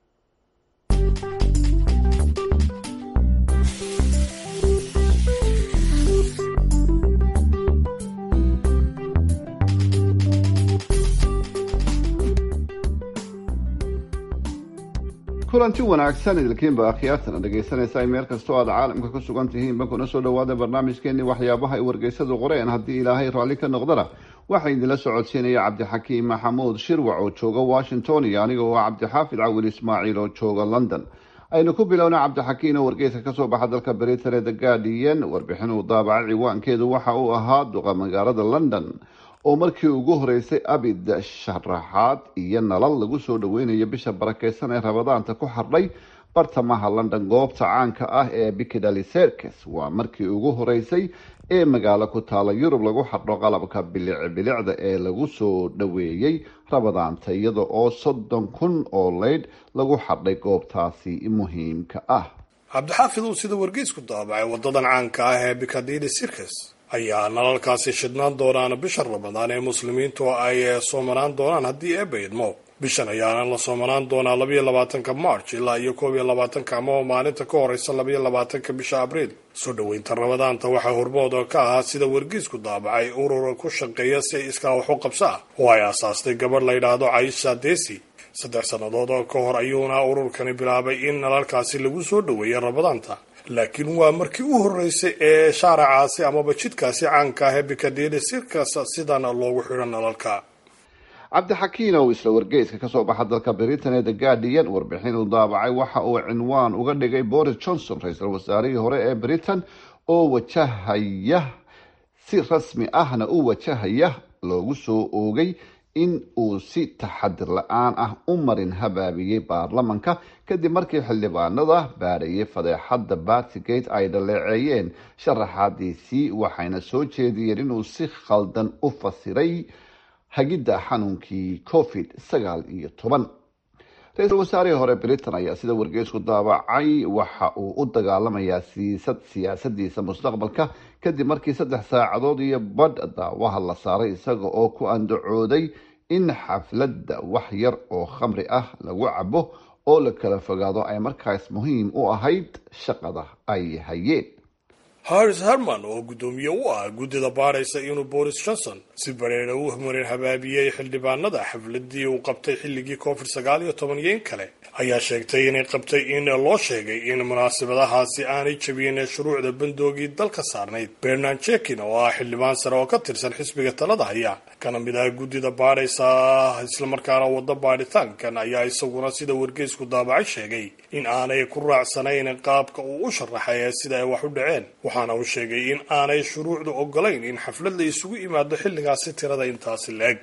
kulanti wanaagsan idilkiinba akhyaartana dhegaysanaysa meel kastoo aad caalamka ku sugan tihiinba kuna soo dhawaada barnaamijkeenii waxyaabaha ay wargeysadu qoreen haddii ilaahay raalli ka noqdana waxaa idinla socodsiinaya cabdixakiim maxamuud shirwac oo jooga washington iyo aniga oo ah cabdixaafid cawil ismaaciil oo jooga london aynu ku bilowna cabdixakiin oo wargeyska kasoo baxa dalka britain ee the guardian warbixin uu daabacay ciwaankeedu waxa uu ahaa duqa magaalada london oo markii ugu horeysay abid sharaxaad iyo nalal lagu soo dhaweynayo bisha barakeysan ee rabadaanta ku xardhay bartamaha london goobta caanka ah ee piccadilly circus waa markii ugu horeysay ee magaalo ku taala yurub lagu xardho qalabka bilic bilicda ee lagu soo dhoweeyey rabadaanta iyada oo soddon kun oo leydh lagu xardhay goobtaasi muhiimka ah cabdixaafid uu sida wargeysku daabacay wadadan caanka ah ee piccadilly circus ayaa nalalkaasi shidnaan doonaan bisha ramadaan ee muslimiintu ay soomanaan doonaan haddii eebba idmo bishan ayaana la soomanaan doonaa labayo labaatanka march ilaa iyo koob iyo labaatanka ama maalinta ka horeysa labayo labaatanka bisha abriil soo dhoweynta ramadaanta waxaa hormood ka ahaa sida wargeysku daabacay urur ku shaqeeya si iskaa wax u qabsa ah oo ay aasaastay gabadh la yidhaahdo caisha desi saddex sannadood oo ka hor ayuuna ururkani bilaabay in nalalkaasi lagu soo dhoweeya ramadaanta laakiin waa markii u horeysay ee shaaracaasi amaba jidkaasi caanka ah ee bikadili sirkas sidan loogu xidho nalalka cabdixakiin oo isla wargeyska kasoo baxa dalka britain ee the guardian warbixin uu daabacay waxa uu cinwaan uga dhigay boris johnson ra-iisul wasaarihii hore ee britain oo wajahaya si rasmi ahna u wajahaya loogu soo oogay in uu si taxadir la-aan ah u marin habaabiyey baarlamanka kadib markii xildhibaanada baadhayay fadeexadda bartigate ay dhaleeceeyeen sharaxaadiisii waxayna soo jeediyeen inuu si khaldan u fasiray hagidda xanuunkii covid sagaal iyo toban ra-iisul wasaarihii hore britain ayaa sida wargeysku daabacay waxa uu u dagaalamayaa siisad siyaasadiisa mustaqbalka kadib markii saddex saacadood iyo badh daawaha la saaray isaga oo ku andacooday in xafladda wax yar oo khamri ah lagu cabo oo la kala fogaado ay markaas muhiim u ahayd shaqada ay hayeen haris herman oo guddoomiye u ah guddida baadhaysa inuu boris johnson si bareera u marin habaabiyey xildhibaanada xafladii uu qabtay xilligii covid sagaal iyo toban iyo in kale ayaa sheegtay inay qabtay in loo sheegay in munaasabadahaasi aanay jabiyeen shuruucda bandoogii dalka saarnayd bernard jekin oo ah xildhibaan sare oo ka tirsan xisbiga talada haya kana mid ah guddida baadhaysa islamarkaana wada baadhitaankan ayaa isaguna sida wargeysku daabacay sheegay in aanay ku raacsanayn qaabka uu u sharaxay ee sida ay wax u dhaceen waxaana uu sheegay in aanay shuruucdu ogolayn in xaflad la isugu yimaado xilligaasi tirada intaasi la-eg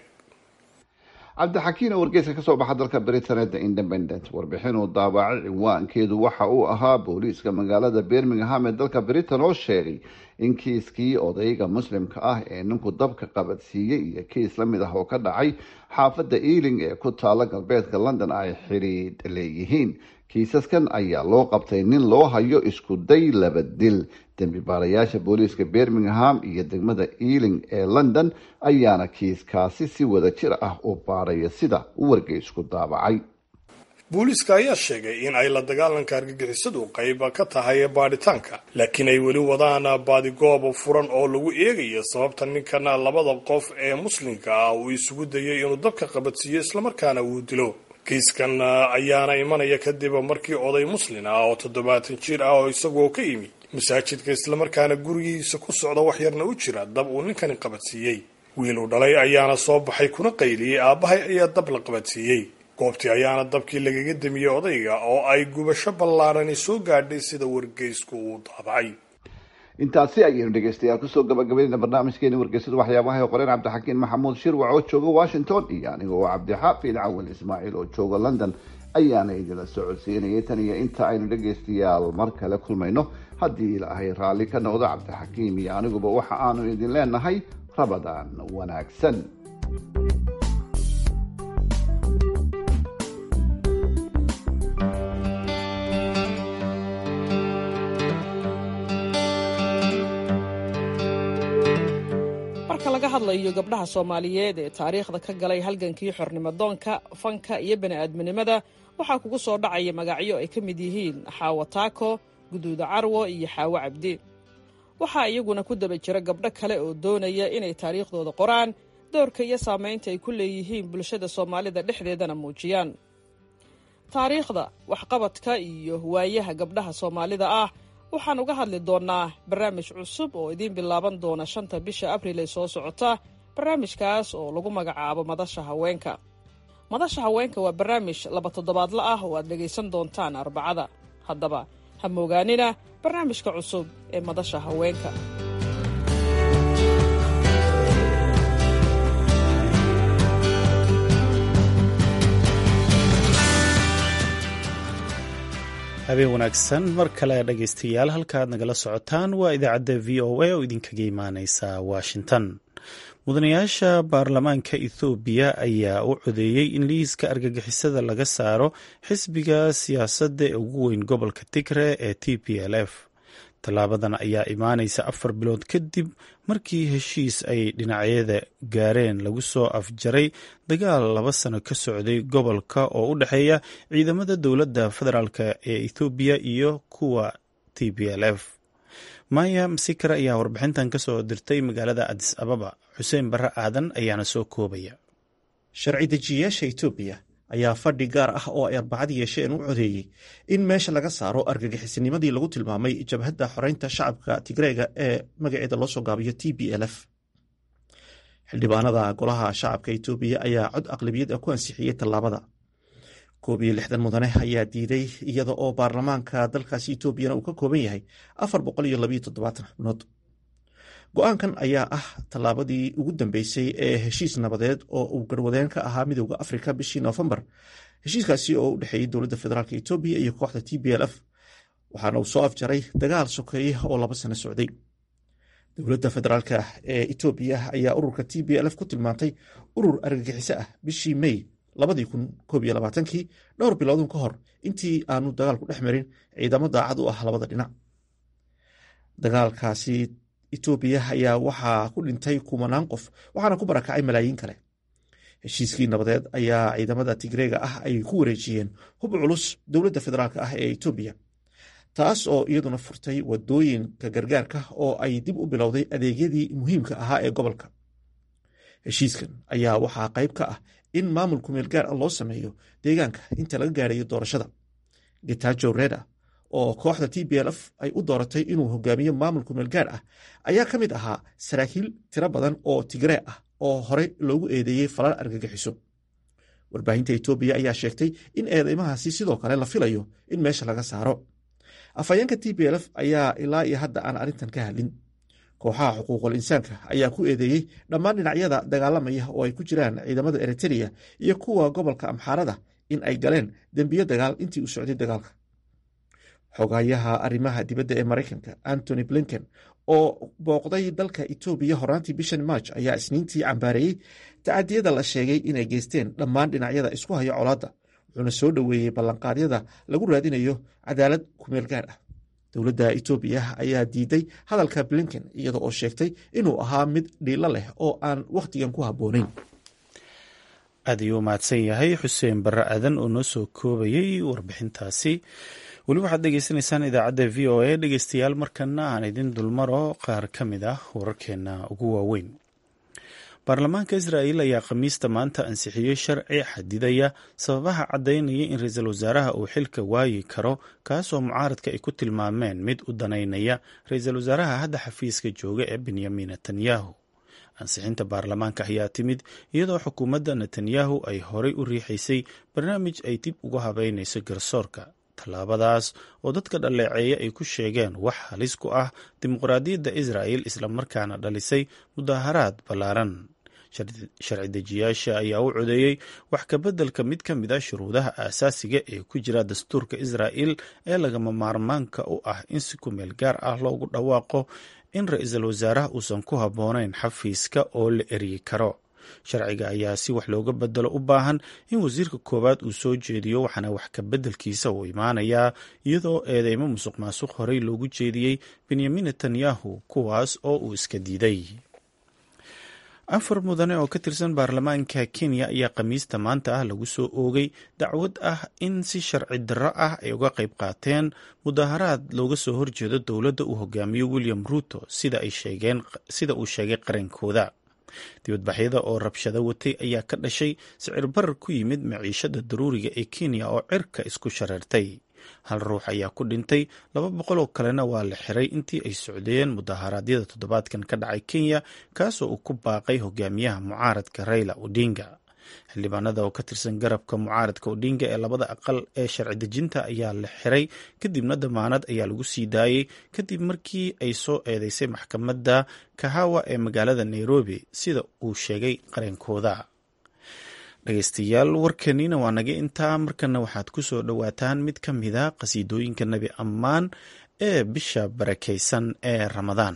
cabdixakiin oo wargeyska kasoo baxa dalka britain the independent warbixin uu daabacay ciwaankeedu waxa uu ahaa booliiska magaalada birmingham ee dalka britain oo sheegay in kiiskii odayga muslimka ah ee ninku dabka qabadsiiyey iyo kiis lamid ah oo ka dhacay xaafadda ealing ee ku taala galbeedka london ay xidhiidh leeyihiin kiisaskan ayaa loo qabtay nin loo hayo isku day laba dil dembi baarayaasha booliiska birmingham iyo degmada ealing ee london ayaana kiiskaasi si wada jir ah u baaraya sida wargeysku daabacay booliiska ayaa sheegay in ay la dagaalanka argagixisadu qayb ka tahay baadhitaanka laakiin ay weli wadaan baadigoob furan oo lagu eegayo sababta ninkan labada qof ee muslimka ah uu isugu dayay inuu dabka qabadsiiyo islamarkaana uu dilo kiiskan ayaana imanaya kadib markii oday muslin ah oo toddobaatan jir ah oo isagoo ka yimi masaajidka islamarkaana gurigiisa ku socda wax yarna u jira dab uu ninkani qabadsiiyey wiil uu dhalay ayaana soo baxay kuna qayliyey aabbahay ayaa dab la qabadsiiyey goobtii ayaana dabkii lagaga damiyey odayga oo ay gubasho ballaarani soo gaadhay sida wargeysku uu daabacay intaasi ayaynu dhegeystayaal kusoo gabagabaynayna barnaamijkeeni wargeysada waxyaabaha ee qoreen cabdixakiin maxamuud shirwac oo jooga washington iyo aniga oo cabdixaafid cawal ismaaciil oo jooga london ayaana idila socodsiinayay tan iyo inta aynu dhegeystayaal mar kale kulmayno haddii ilaahay raalli ka noqdo cabdixakiim iyo aniguba waxa aanu idin leenahay rabadaan wanaagsan marka laga hadlayo gabdhaha soomaaliyeed ee taariikhda ka galay halgankii xornimodoonka fanka iyo bani'aadminimada waxaa kugu soo dhacaya magacyo ay ka mid yihiin xaawo taako guduuda carwo iyo xaawo cabdi waxaa iyaguna ku daba jira gabdho kale oo doonaya inay taariikhdooda qoraan doorka iyo saamaynta ay ku leeyihiin bulshada soomaalida dhexdeedana muujiyaan taariikhda waxqabadka iyo waayaha gabdhaha soomaalida ah waxaan uga hadli doonnaa barnaamij cusub oo idiin bilaaban doona shanta bisha abriil ee soo socota barnaamijkaas oo lagu magacaabo madasha haweenka madasha haweenka waa barnaamij laba toddobaadla ah oo aad dhegaysan doontaan arbacada haddaba ha moogaanina barnaamijka cusub ee madasha haweenka habeen wanaagsan mar kale dhegaystayaal halkaad nagala socotaan waa idaacadda v o a oo idinkaga imaaneysa washington mudanayaasha baarlamaanka ethoobiya ayaa u codeeyey in liiska argagixisada laga saaro xisbiga siyaasadda ee ugu weyn gobolka tigre ee t p l f tallaabadan ayaa imaaneysa afar bilood kadib markii heshiis ay dhinacyada gaareen lagu soo afjaray dagaal laba sano ka socday gobolka oo u dhexeeya ciidamada dowladda federaalk ee ethoobiya iyo kuwa t p l f maya masikar ayaa warbixintan ka soo dirtay magaalada adis ababa xuseen barre aadan ayaana soo koobaya sharci dejiyayaasha etoobiya ayaa fadhi gaar ah oo ay arbacad yeesheen u codeeyey in meesha laga saaro argagixisnimadii lagu tilmaamay jabhadda xoreynta shacabka tigreega ee magaceeda loo soo gaabiyo t b l f xildhibaanada golaha shacabka etoobiya ayaa cod aqlabiyad ah ku ansixiyey tallaabada koob iyo lixdan mudane ayaa diiday iyada oo baarlamaanka dalkaasi etoobiyana uu ka kooban yahay afar boqol iyo labayo toddobaatan xubnood go-aankan ayaa ah tallaabadii ugu dambeysay ee heshiis nabadeed oo uu garwadeen ka ahaa midowda afrika bishii noofembar heshiiskaasi oo u dhexeeyey dowladda federaalk etoobiya iyo kooxda t b l f waxaana uu soo afjaray dagaal sokeeye oo laba sano socday dowladda federaalk ee etoobiya ayaa ururka t b l f ku tilmaantay urur argagixiso ah bishii may labadii kun koob iyo labaatankii dhowr biloodun ka hor intii aanu dagaalku dhex marin ciidamo daacad u ah labada dhinac dagaalkaasi etoobiya ayaa waxaa ku dhintay kumanaan qof waxaana ku barakacay malaayiin kale heshiiskii nabadeed ayaa ciidamada tigreega ah ay ku wareejiyeen hub culus dowladda federaalk ah ee etoobiya taas oo iyaduna furtay wadooyinka gargaarka oo ay dib u bilowday adeegyadii muhiimka ahaa ee gobolka heshiiskan ayaa waxaa qayb ka ah in maamulku meel gaar ah loo sameeyo deegaanka inta laga gaarayo doorashada getajo reda oo kooxda t b l f ay u dooratay inuu hogaamiyo maamulku meel gaar ah ayaa ka mid ahaa saraakiil tiro badan oo tigree ah oo horey loogu eedeeyey falal argagixiso warbaahinta etoobiya ayaa sheegtay in eedeymahaasi sidoo kale la filayo in meesha laga saaro afhayeenka t b l f ayaa ilaa iyo hadda aan arrintan ka hadlin kooxaha xuquuqul insaanka ayaa ku eedeeyey dhammaan dhinacyada dagaalamaya oo ay ku jiraan ciidamada eritrea iyo kuwa gobolka amxaarada in ay galeen dembiyo dagaal intii uu socday dagaalka xogayaha arrimaha dibadda ee maraykanka antony blinken oo booqday dalka etoobiya horaantii bishan march ayaa isniintii cambaareeyey tacadiyada la sheegay inay geysteen dhammaan dhinacyada isku haya colaadda wuxuuna soo dhoweeyey ballanqaadyada lagu raadinayo cadaalad kumeel gaar ah dowladda etoobiya ayaa diiday hadalka blinken iyada oo sheegtay inuu ahaa mid dhiilo leh oo aan wakhtigan ku habboonayn aad ayuu mahadsan yahay xuseen barre aadan oo noo soo koobayey warbixintaasi weli waxaad dhegeysanaysaan idaacadda v o a dhegeystayaal markana aan idin dulmaro qaar ka mid ah wararkeena ugu waaweyn baarlamaanka israa'iil ayaa khamiista maanta ansixiyey sharci xadidaya sababaha caddaynaya in ra-iisul wasaaraha uu xilka waayi karo kaasoo mucaaradka ay ku tilmaameen mid u danaynaya ra-iisul wasaaraha hadda xafiiska jooga ee benyamin netanyahu ansixinta baarlamaanka ayaa timid iyadoo xukuumadda netanyahu ay horay u riixaysay barnaamij ay dib uga habeynayso garsoorka tallaabadaas oo dadka dhaleeceeya ay ku sheegeen wax halis ku ah dimuqraadiyadda israa'el islamarkaana dhalisay mudaaharaad ballaaran sharci dejiyaasha ayaa u codeeyey wax kabeddelka mid ka mid a shuruudaha aasaasiga ee ku jira dastuurka israa'el ee lagama maarmaanka u ah in si ku meel gaar ah loogu dhawaaqo in ra-iisul wasaaraha uusan ku habboonayn xafiiska oo la eryi karo sharciga ayaa si wax looga bedelo u baahan in wasiirka koowaad uu soo jeediyo waxaana wax kabeddelkiisa uu imaanayaa iyadoo eedeymo musuq maasuq horey loogu jeediyey benyamin netanyahu kuwaas oo uu iska diiday afar mudane oo ka tirsan baarlamaanka kenya ayaa khamiista maanta ah lagu soo oogay dacwad ah in si sharci darro ah ay uga qayb qaateen mudaaharaad looga soo horjeedo dowladda uu hogaamiyo william ruuto sida uu sheegay qarankooda dibadbaxyada oo rabshado watay ayaa ka dhashay sicir barar ku yimid maciishada daruuriga ee kenya oo cirka isku shareertay hal ruux ayaa ku dhintay laba boqol oo kalena waa la xiray intii ay socdeen mudaharaadyada toddobaadkan ka dhacay kenya kaasoo uu ku baaqay hogaamiyaha mucaaradka raila odinga xildhibaanada oo ka tirsan garabka mucaaradka odinga ee labada aqal ee sharci dejinta ayaa la xiray kadibna damaanad ayaa lagu sii daayey kadib markii ay soo eedeysay maxkamadda kahawa ee magaalada nairobi sida uu sheegay qareenkooda dhegeystayaal warkaniina waa naga intaa markana waxaad ku soo dhowaataan mid ka mida qasiidooyinka nebi ammaan ee bisha barakaysan ee ramadaan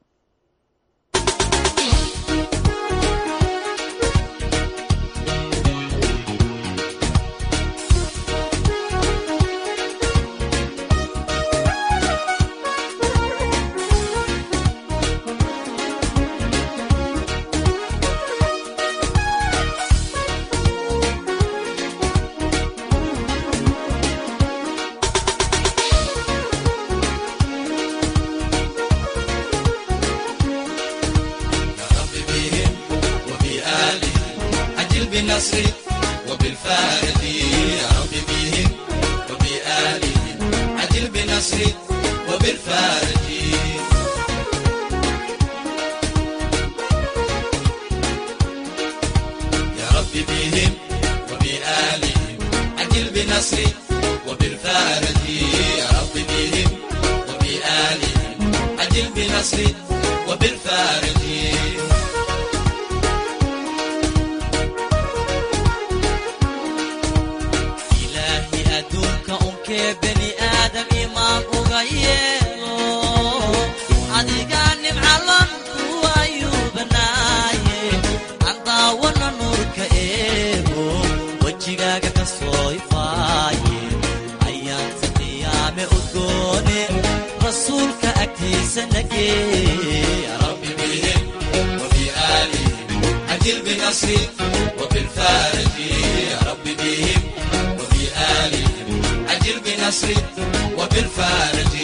بالنصر وبالفارق يا رب بهم وبآلهم عجل بنصر وبالفارق يا رب بهم وبآلهم عجل بنصر وبالفارق يا رب بهم وبآلهم عجل بنصر وبالفارق ilaahi adduunka unkee beni aadam imaan uga yeelo adigaa nimcalan kuwayuu banaaye aan daawana nuurka eego wejigaaga ka soo ifaaye ayaanta qiyaame udgoone rasuulka agtiisa nagee rabbi bihim وبآلهم عجل بنصري وبالفارق يا رب بهم وبآلهم عجل بنصري وبالفارق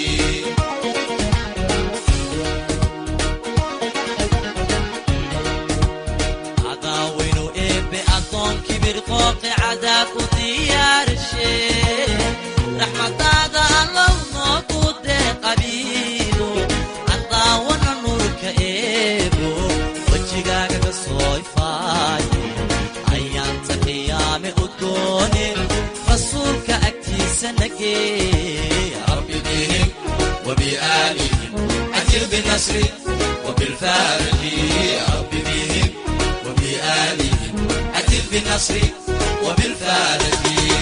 عداوين إيبي أدون كبير قوقي عذاب وديار الشيء رحمة هذا الله نوكود قبيلو عداونا نورك إيبو وجهك كسوي فاي ayaanta qiyaame udgoone rasuulka agtiisa nagee rabbi bihim وبآلهم عجل بنصري وبالفارق يا رب بهم وبآلهم عجل بنصري وبالفارق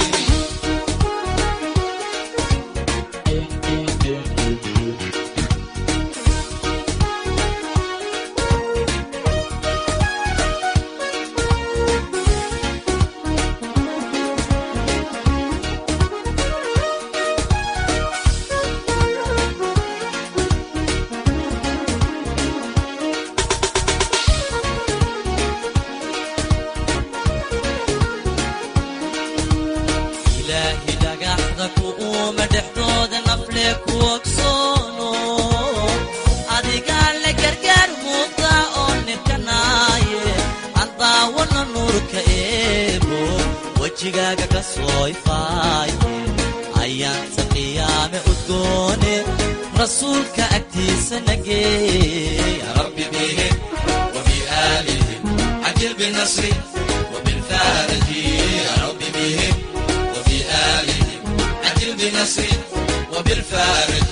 ilaahi dhagaxda ku uuma dhexdooda nafle ku ogsoono adigaa le gargaar muuqda oo nirkanaaye aan daawana nuurka eebo wejigaaga ka soo ifaaye ayaanta qiyaame udgoone rasuulka agtiisa nagee rabbi bihim وبآلهم عجل بالنصر وبالفارق يا رب بهم وبآلهم عجل بنصر وبالفارق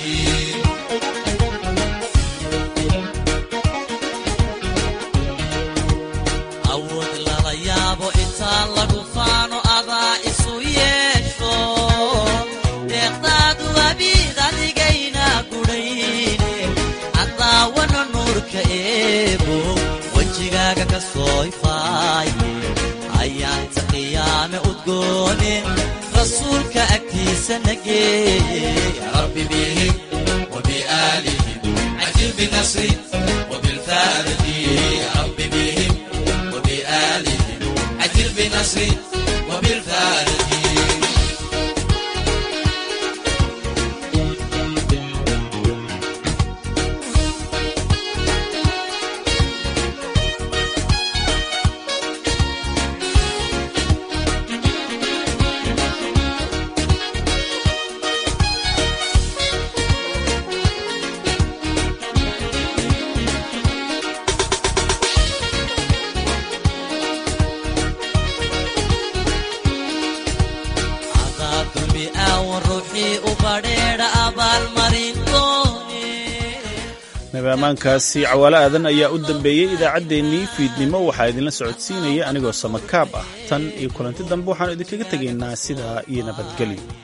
awood lala yaabo intaan lagu faano adaa isu yeesho deeqdaadu abiid adigayna gudhayne cadaawana nuurka eebo wejigaaga ka soo ifaaye ayaanta qiyaame udgoone rasuulka agtiisa nagee rabbi bihim وبآلهم عجل بنصري وبالفارق يا رب بهم وبآلهم عجل بنصري وبالفارق cadaab dulmi aawan ruuxii u badheedha abaalmarin doone nabaamaankaasi cawaalo aadan ayaa u dambeeyey idaacaddeenii fiidnimo waxaa idinla socodsiinaya anigoo samakaab ah tan iyo kulanti dambe waxaanu idinkaga tegaynaa sidaa iyo nabadgelyo